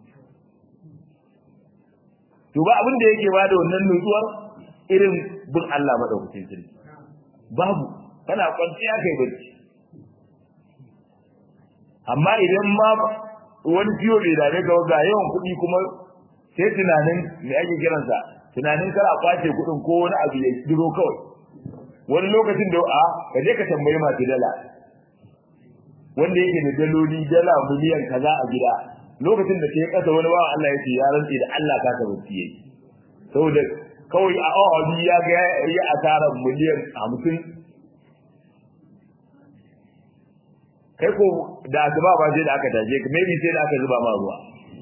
to ba abin da yake bada wannan nutsuwar irin bin Allah madaukakin sarki babu kana kwanciya kai bacci amma idan ma wani ciwo bai dame ka ga yawan kuɗi kuma sai tunanin me ake kiransa tunanin kar a kwace kuɗin ko wani abu ya duro kawai wani lokacin da a ka je ka tambayi masu dala wanda yake da daloli dala miliyan kaza a gida lokacin da kai kasa wani bawan Allah yake ya rantsi da Allah ka ta bacci yake saboda kawai a awa biyu ya ga ya asara miliyan hamsin kai ko da asuba ba sai da aka taje ka maybe sai da aka zuba ma ruwa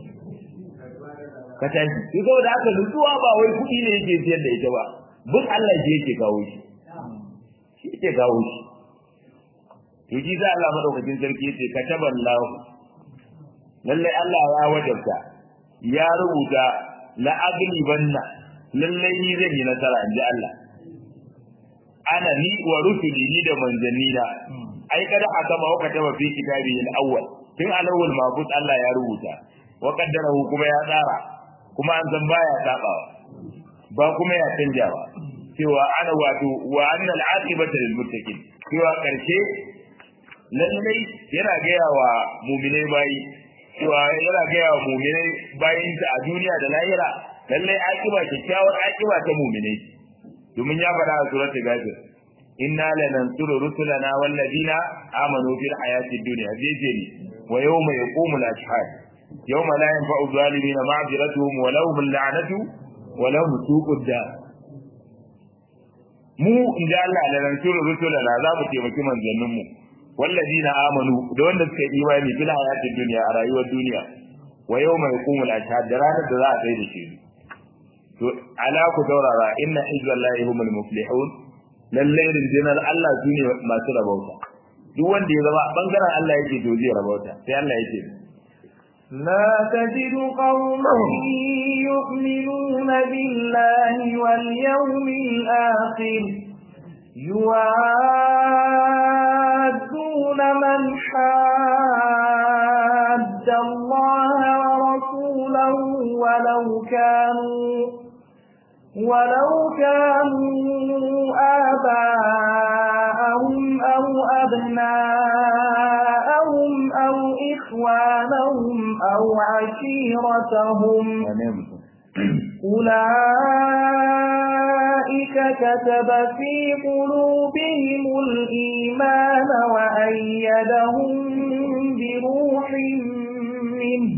ka tashi shi saboda aka nutsuwa ba wai kuɗi ne yake siyar da ita ba bin Allah shi yake kawo shi shi yake kawo shi to shi da Allah madaukakin sarki yace kataban lahu lalle Allah ya wajabta ya rubuta la aglibanna lalle ni zan yi nasara inji Allah ana ni wa rusuli ni da manzanni na ai kada aka ma waka taba fi kitabi al-awwal tun al-awwal mabut Allah ya rubuta wa qaddarahu kuma ya tsara kuma an san baya sabawa ba kuma ya canja ba cewa ana wato wa annal aqibata lil muttaqin cewa karshe lallai yana gaya wa mu'minai bayi cewa yana gaya wa mu'minai bayin a duniya da lahira lallai aqiba kyakkyawar aqiba ta mu'minai domin ya faɗa a suratul ghafir inna lanansuru rusulana wallazina amanu fil hayati dunya zai wa yawma yaqumul ashhad yawma la yanfa'u zalimina ma'ziratuhum wa lahum al'anatu wa lahum suqud dar mu inda Allah lanansuru rusulana za mu taimaki manzannin mu wallazina amanu da wanda suka yi imani fil hayati dunya a rayuwar duniya wa yawma yaqumul ashhad da ranar da za a tsaye da shi to ala ku daurara inna hizballahi humul muflihun lallai rindinar Allah su ne masu rabauta duk wanda ya zama bangaren Allah yake to zai rabauta sai Allah yake لا تجد قوما يؤمنون بالله واليوم الآخر يوادون من حاد الله ورسوله ولو كانوا ولو كانوا آباءهم أو أبناءهم أو إخوانهم أو عشيرتهم أولئك كتب في قلوبهم الإيمان وأيدهم بروح منه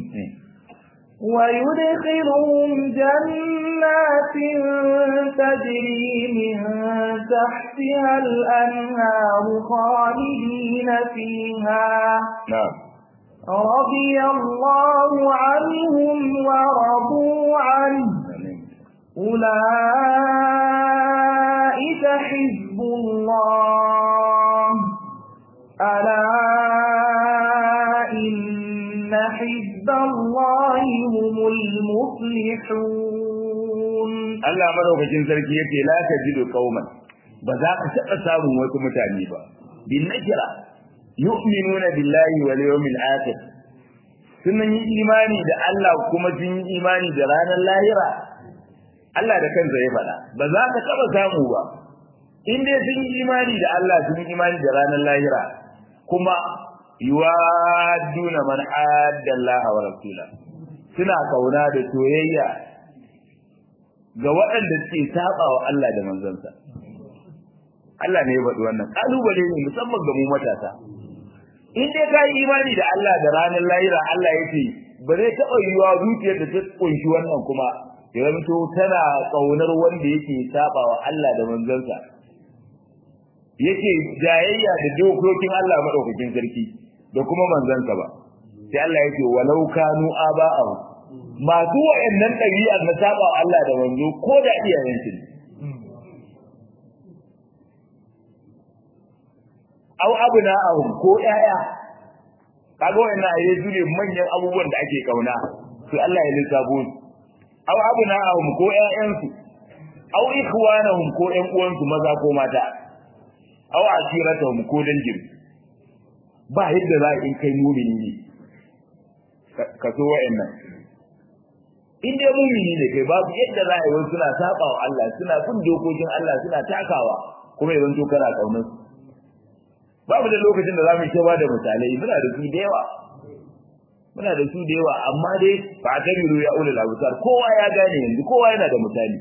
ويدخلهم جنات تجري من تحتها الأنهار خالدين فيها نعم رضي الله عنهم ورضوا عنه أولئك حزب الله ألا إن حزب الله هم المفلحون Allah madaukakin sarki yake la tajidu qauman ba za ka taɓa samun wasu mutane ba bin nakira yu'minuna billahi wal yawmil akhir sun yi imani da Allah kuma sun yi imani da ranar lahira Allah da kansa ya faɗa ba za ka taɓa samu ba in dai sun yi imani da Allah sun yi imani da ranar lahira kuma yuwadduna man adda Allah wa rasula suna kauna da soyayya ga waɗanda suke saba wa Allah da manzansa Allah ne ya faɗi wannan kalubale ne musamman ga mu matasa in dai ka yi imani da Allah da ranar lahira Allah ya ce ba zai taɓa yiwa zuciyar da ta kunshi wannan kuma ya zanto tana ƙaunar wanda yake saba wa Allah da manzansa yake jayayya da dokokin Allah madaukakin sarki da kuma manzansa ba sai Allah yake walau kanu aba'ahu masu wayannan ɗabi'ar na saba wa Allah da manzo ko da iyayen su aw abna'ahum ko ƴaƴa kaga wayannan ayi su ne manyan abubuwan da ake kauna sai Allah ya lissafo su aw abna'ahum ko ƴaƴansu aw ikhwanahum ko ƴan uwansu maza ko mata aw ashiratahum ko dangin ba yadda za in kai mumini ne ka so wa'annan in dai mumini ne kai babu yadda za a yi wasu suna saba wa Allah suna bin dokokin Allah suna takawa kuma yanzu to kana kaunar su babu da lokacin da za mu ba da misalai muna da su da yawa muna da su da yawa amma dai ba ta biru ya ulul absar kowa ya gane yanzu kowa yana da misali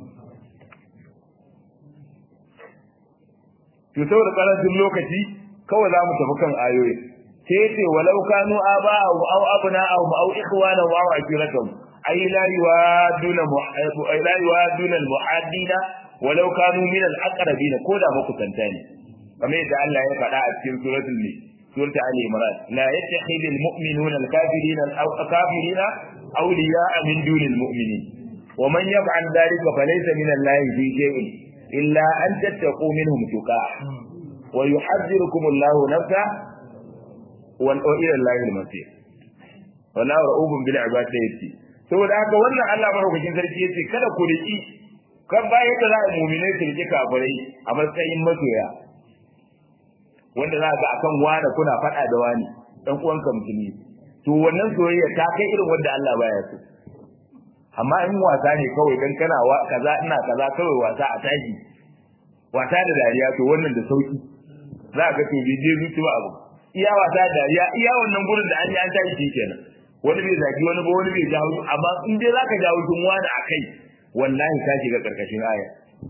to saboda karancin lokaci kawai za mu tafi kan ayoyi sai yace walau kanu aba'ahu aw abna'ahum aw ikhwanahum aw ashiratahum ay la yuwaduna la yuwaduna al-muhaddina walau kanu min al-aqrabin ko da makusanta ne kamar yadda Allah ya faɗa a cikin suratul ne suratul ali imran la yattakhidhu al-mu'minuna al-kafirina al-kafirina awliya'a min duni al-mu'minin ومن يفعل ذلك فليس من الله في شيء إلا أن تتقوا منهم تقاء ويحذركم الله نفسه وإلى الله المصير والله رؤوف بالعباد يتي saboda haka wannan Allah madaukakin sarki yace kada ku riki kan baya da za a mu'minai su riki kafirai a matsayin masoya wanda za ga akan wani kuna faɗa da wani dan uwanka musulmi to wannan soyayya ta kai irin wanda Allah baya so amma in wasa ne kawai dan kana kaza ina kaza kawai wasa a tashi wasa da dariya to wannan da sauki za ka to bije zuci ba abu iya wasa da dariya iya wannan gurin da an yi an tashi shi kenan wani bai zaki wani ba wani bai jawo amma in dai zaka jawo tun wani akai wallahi ka shiga karkashin aya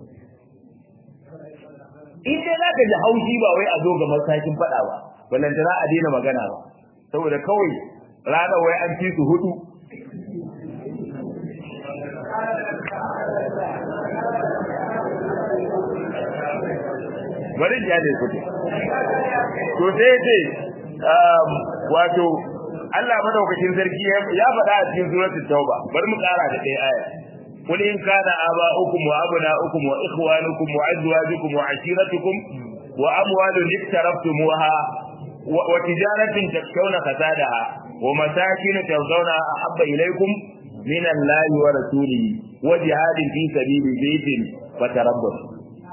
in dai zaka ji haushi ba wai a zo ga matakin fada ba ballantana a daina magana ba saboda kawai rana wai an ci su hudu bari ya ne kuɗi to sai ce wato Allah madaukakin sarki ya faɗa a cikin suratul tauba bari mu ƙara da ɗaya aya قل إن كان آباؤكم وأبناؤكم وإخوانكم وأزواجكم وعشيرتكم وأموال اقترفتموها وتجارة تخشون كسادها ومساكن ترضونها أحب إليكم من الله ورسوله وجهاد في سبيل بيت فتربصوا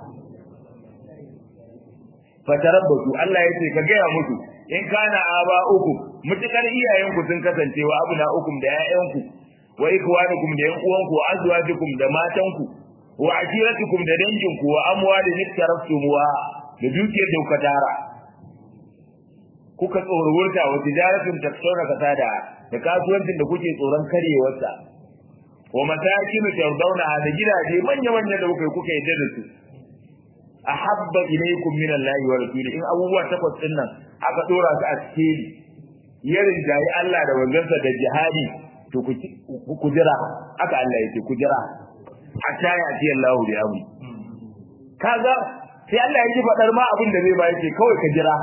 fatarabbasu Allah yace ka gaya musu in kana aba uku mutukar iyayenku sun kasance wa abuna ukum da ƴaƴanku wa ikwanukum da ƴan uwanku wa azwajukum da matanku wa ashiratukum da danginku wa amwalin iktaraftumuha da dukiyar da kuka tara kuka tsorurta wa tijaratun taksawna kasada da kasuwancin da kuke tsoron karyewarsa wa masakin tardawna da gidaje manya-manya da kuka kuka yadda da su ahabba ilaykum min Allah wa rasuli in abubuwa takwas din nan aka dora su a cikin yarin jayi Allah da wanzansa da jihadi to ku jira aka Allah yake ku jira hatta ya ji Allah da yamu kaga sai Allah yake fadar ma abin da zai ba yake kawai ka jira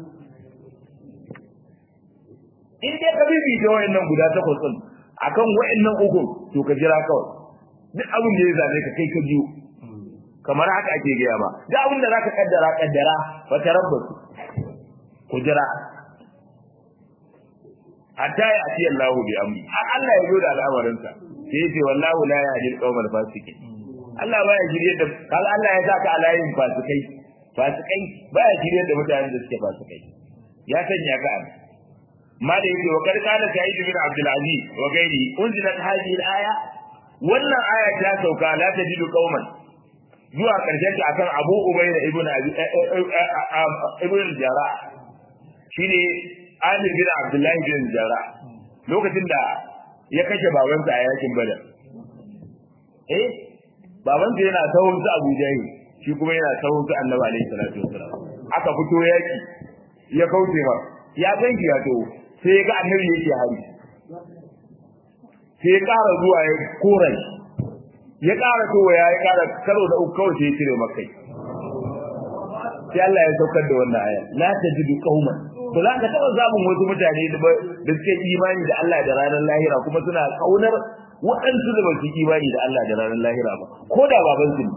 in dai ka bibi da wayannan guda takwas din akan wayannan uku to ka jira kawai duk abin da ya zame ka kai ka biyu kamar haka ake gaya ba da abin da zaka kaddara kaddara wa tarabbasu ku jira hatta ya ati Allah bi amri har Allah ya zo da al'amarin sa sai yace wallahu la yahdi al-qawmal fasiqin Allah baya shirye da kaga Allah ya saka alayin fasikai fasikai baya shirye da mutanen da suke fasikai ya sanya ka an ma da yake wa karkana sa'id bin Abdul Aziz wa gairi unzilat hadhihi al-aya wannan aya ta sauka la tajidu qauman zuwa karshen ta akan Abu Ubayda ibn Abi ibn Jarrah shine Amir bin Abdullah bin Jarrah lokacin da ya kashe babansa a yakin Badar eh babansa yana sahun su Abu Jahil shi kuma yana sahun su Annabi alaihi salatu wasalam aka fito yaki ya kauce ma ya ganki ya to sai ya ga Annabi yake hari sai ya ƙara zuwa ya korai ya ƙara towa ya ƙara karo da uku kawai sai ya cire makai sai Allah ya saukar da wannan aya la tajidu qauman to za ka taɓa zamun wasu mutane da suke imani da Allah da ranar lahira kuma suna kaunar waɗansu da ba su imani da Allah da ranar lahira ba ko da baban su ne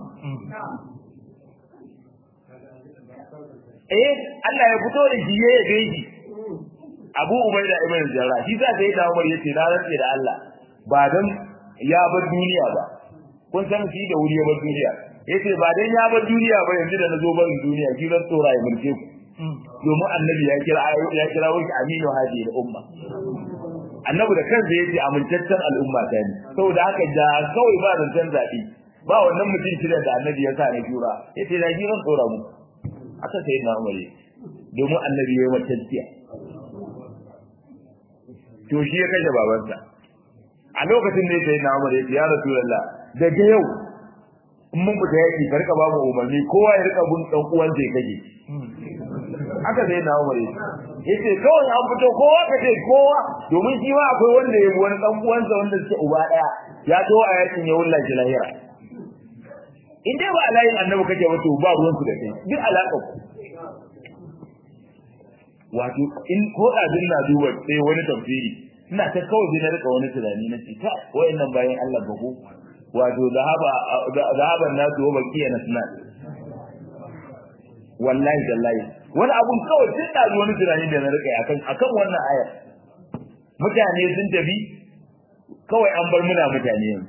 eh Allah ya fito da shi ya gaiji Abu Ubaida ibn Jarrah shi sa sai da Umar yace na rantse da Allah ba dan ya bar duniya ba kun san shi da wuri ya bar duniya yace ba dan ya bar duniya ba yanzu da nazo barin duniya shi zan tsora ya mulke ku domin annabi ya kira ya kira wani aminu hadi da umma annabi da kansa yace amintaccen al'umma ta ne saboda haka da kawai ba zancen zabi ba wannan mutum shida da annabi ya sa ne jura yace da jiran tsora mu aka sai na umare domin annabi ya yi matacciya to shi ya kashe babansa a lokacin da sai na umare ya rasulullah daga yau in mun fita yaki ka rika babu umarni kowa ya rika bin dan uwan da kake haka sai na umare yace kawai an fito kowa ka ce kowa domin shi ma akwai wanda ya bi wani dan uwansa wanda suke uba daya ya to a yakin ya wullahi lahira in dai ba alayin annabi kake wato ba ruwan su da kai duk alaka ku wato in ko abin na duba sai wani tafsiri ina ta kawai sai na rika wani tunani na ce ta wayannan bayan Allah ba ko wato zahaba zahaban nasu wa baqiya nasna wallahi dallahi wani abun kawai tun da wani tunani da na rika akan akan wannan ayar mutane sun tafi kawai an bar muna mutane yanzu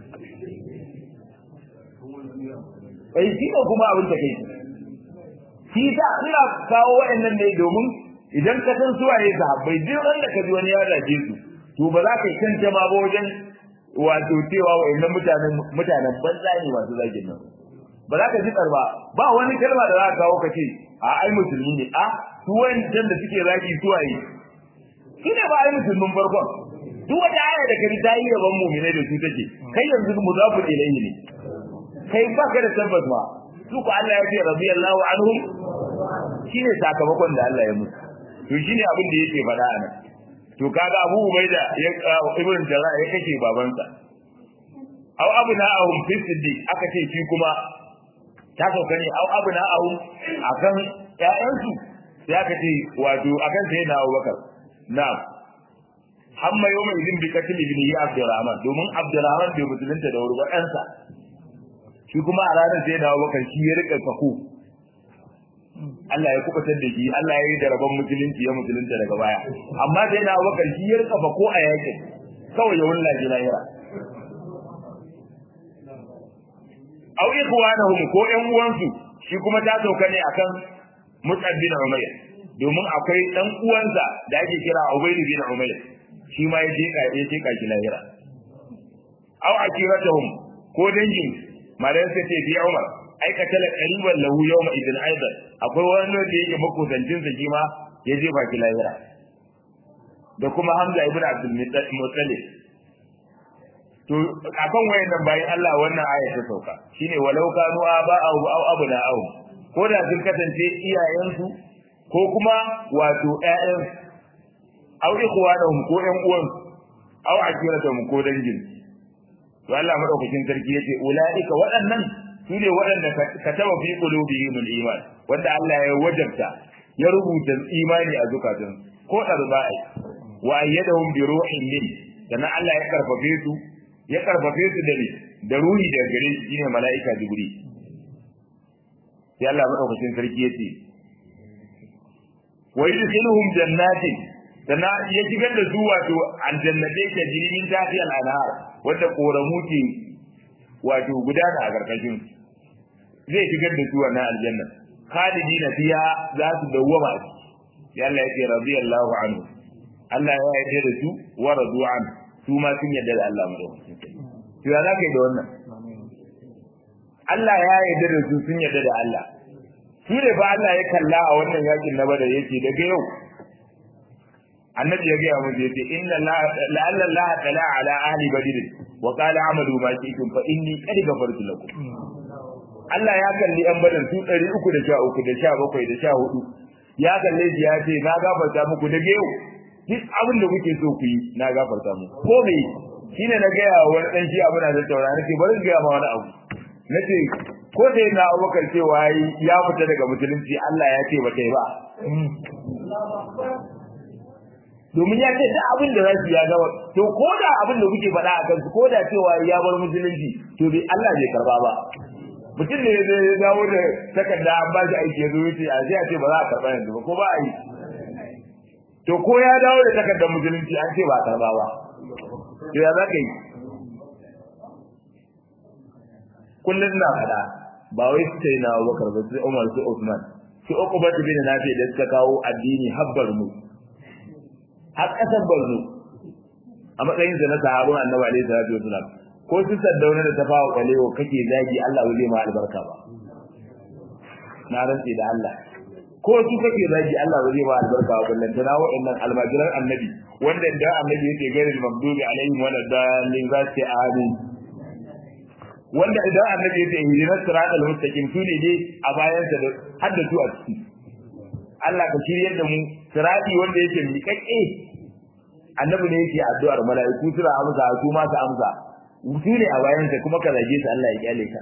bai shi ne kuma abin da kai shi sa ina kawo wa'annan ne domin idan ka san suwa ne sahabbai duk wanda ka ji wani ya zage su to ba za ka yi kanta ma ba wajen wato cewa wa'annan mutanen mutanen banza ne masu zagin nan ba za ka ji ba ba wani kalma da za ka kawo ka ce a ai musulmi ne a su wa'annan da suke zagi suwaye shi ne ba ai musulmin farkon duk wata aya da kari ta yi yaban mu'minai da su take kai yanzu muzafu ilayhi ne kai baka da tabbas ma su ku Allah ya ce radiyallahu anhu shine sakamakon da Allah ya musu to shine abin da yake faɗa anan to kaga Abu Ubaida ya Ibn Jarrah ya kace babansa aw abuna ahum fi siddiq aka ce shi kuma ta sauka ne aw abuna ahum akan ƴaƴansu sai aka ce wato akan sai na Abubakar na'am hamma yau mai izin bi katil ibn yi Abdurrahman domin Abdurrahman bai musulunta da wuri ba ɗansa shi kuma a ranar sai dawo bakar shi ya rika fako Allah ya kubutar da shi Allah ya yi da rabon musulunci ya musulunta daga baya amma sai dawo bakar shi ya rika fako a yakin kawai ya wulla ji lahira aw ikhwanahum ko ƴan uwansu shi kuma ta sauka ne akan Mus'ab bin Umayr domin akwai dan uwansa da ake kira Ubayd bin Umayr shi ma ya je ka ya je ka shi lahira aw akiratahum ko dangin malan sai ce bi Umar ai ka tala qariban lahu yawma idin aidan akwai wani da yake makusancin sa shi ma ya je ba ki lahira da kuma Hamza ibn Abdul Muttalib to akan wayannan bayan Allah wannan aya ta sauka shine walau kanu aba aw aw abna aw ko da sun kasance iyayensu ko kuma wato ƴaƴan aw ikhwanahum ko ƴan uwan aw akiratuhum ko dangin to Allah madaukakin sarki yace ulaika waɗannan sune waɗanda ka taba fi qulubihim al-iman wanda Allah ya wajabta ya rubuta imani a zukatun ko darbai wa ayyadahum bi ruhin min dan Allah ya karfafe su ya karfafe su da ni da ruhi daga gare shi shine mala'ika jibril sai Allah madaukakin sarki yace wa yudkhiluhum jannatin sannan ya shigar da su wato aljannatai ta jirimin tafi al'anhar wanda koramu ke wato gudana a karkashin zai shigar da su wannan aljanna khalidina fiha za su dawwama a ciki Allah ya ce radiyallahu anhu Allah ya yarda da su wa radu an su ma sun yarda da Allah madaukakin to ya zaka yi da wannan Allah ya yarda da su sun yarda da Allah su ne fa Allah ya kalla a wannan yakin na badar yace daga yau annabi ya gaya musu yace inna la'alla Allah tala ala ahli badr wa qala amalu ma shi'tum fa inni qad ghafartu lakum Allah ya kalli yan badar su 313 da 17 da 14 ya kalle shi ya ce na gafarta muku daga yau duk abin da kuke so ku yi na gafarta muku ko me shine na gaya wa wani dan shi abu na da taurari nake bari gaya ma wani abu nace ko da yana abubakar cewa ya fita daga musulunci Allah ya ce ba kai ba domin ya ce duk abin da zasu ya gaba to ko da abin da kuke faɗa a kansu ko da cewa ya bar musulunci to bai Allah bai karba ba mutum ne zai dawo da takarda an ba shi aiki ya zo yace a sai a ce ba za a karba yanzu ba ko ba a yi to ko ya dawo da takardar musulunci an ce ba a karba ba to ya za ka yi kullum na faɗa ba wai su sai na Abubakar ba su Umar su Uthman su Uqba bin Nafi da suka kawo addini habbar mu har kasar Borno a matsayin sa na sahabban Annabi alaihi salatu wasalam ko su saddauna da tafawa kalewo kake zagi Allah ba zai ma albarka ba na rantsi da Allah ko su kake zagi Allah ba zai ma albarka ba ballan tana wa'annan almajiran Annabi wanda da Annabi yake gairin magdubi alaihim wala dalin zati amin wanda idan annabi ya ce ihdinas siratal mustaqim su ne dai a bayan sa da haddatu a ciki Allah ka shiryar da mu sirati wanda yake miƙaƙƙe annabi ne yake addu'ar mala'iku sura amsa su ma su amsa su ne a bayan sa kuma ka zage su Allah ya kyale ka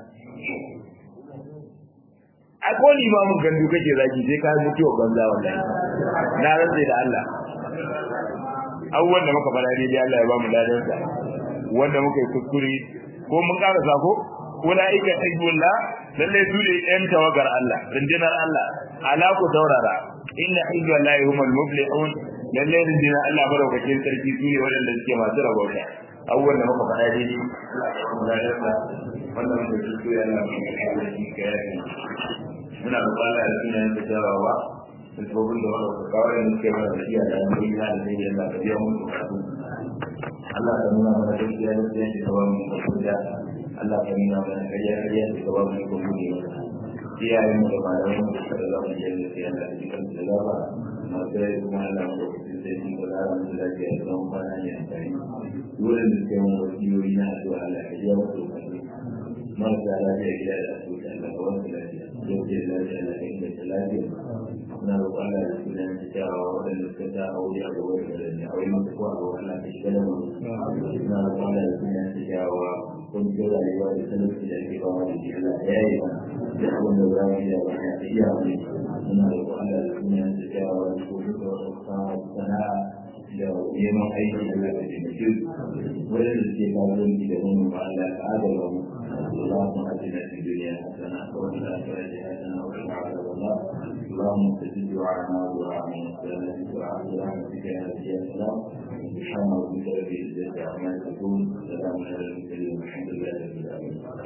a ko limamin gandu kake zagi sai ka mutu wa banza wallahi na rantse da Allah abubuwan da muka fara ne dai Allah ya ba mu ladan sa wanda muka yi kuskure ko mun ƙara sako ulaika hizbullah lalle su ne ɗan tawagar Allah rundunar Allah ala ku taurara inna hizballahi humul muflihun lalle rundunar Allah madaukakin sarki su ne waɗanda suke masu rabauta abubuwan da muka faɗa daidai wannan muka ci su yana mai shi ga yaki muna da kwalla da suna yin tattarawa da tsohon da wanda ka kawo yin suke mana da iya da yanzu yana da zai yalla da biyan mun bukatu Allah ka nuna mana gaskiya da tsayin da kawai mun ka Allah ka nuna mana kariya kariya da kawai mun ka bude iyayen mu da malaman mu da suka zama da yadda sai Allah da jikan da gaba masu rai kuma Allah mu da kuɗi sai sun ga zara mu da lafiya da zama kwana ne a tare dole da suke mun wasiyoyi na addu'a Allah ka biya musu bukatu marasa lafiya gida da asibiti Allah ka wasu lafiya yau da lafiya Allah ka inganta lafiya muna roƙon Allah da sunan da kyawawa waɗanda suka ta aure a gaba da da ne aure masu kuwa ga Allah ka shiga da mu muna roƙon Allah da sunan da kyawawa kun ji rayuwa da talauci da ake fama da shi Allah ya yi mana da abin da za mu yi da ba ya iya mu muna roƙon Allah da sunan da kyawawa da ko duka wasu kawo sana'a da neman aiki da lafiya da mutum waɗanda suke kasuwanci da mu ba Allah ka adala mu اللهم اتنا في الدنيا حسنه وفي الاخره حسنه وقنا عذاب النار اللهم استجب دعاءنا ودعاء من السلامه دعاء برحمتك يا نبي السلام سبحان ربك رب العزه عما يصفون سلام على المرسلين والحمد لله رب العالمين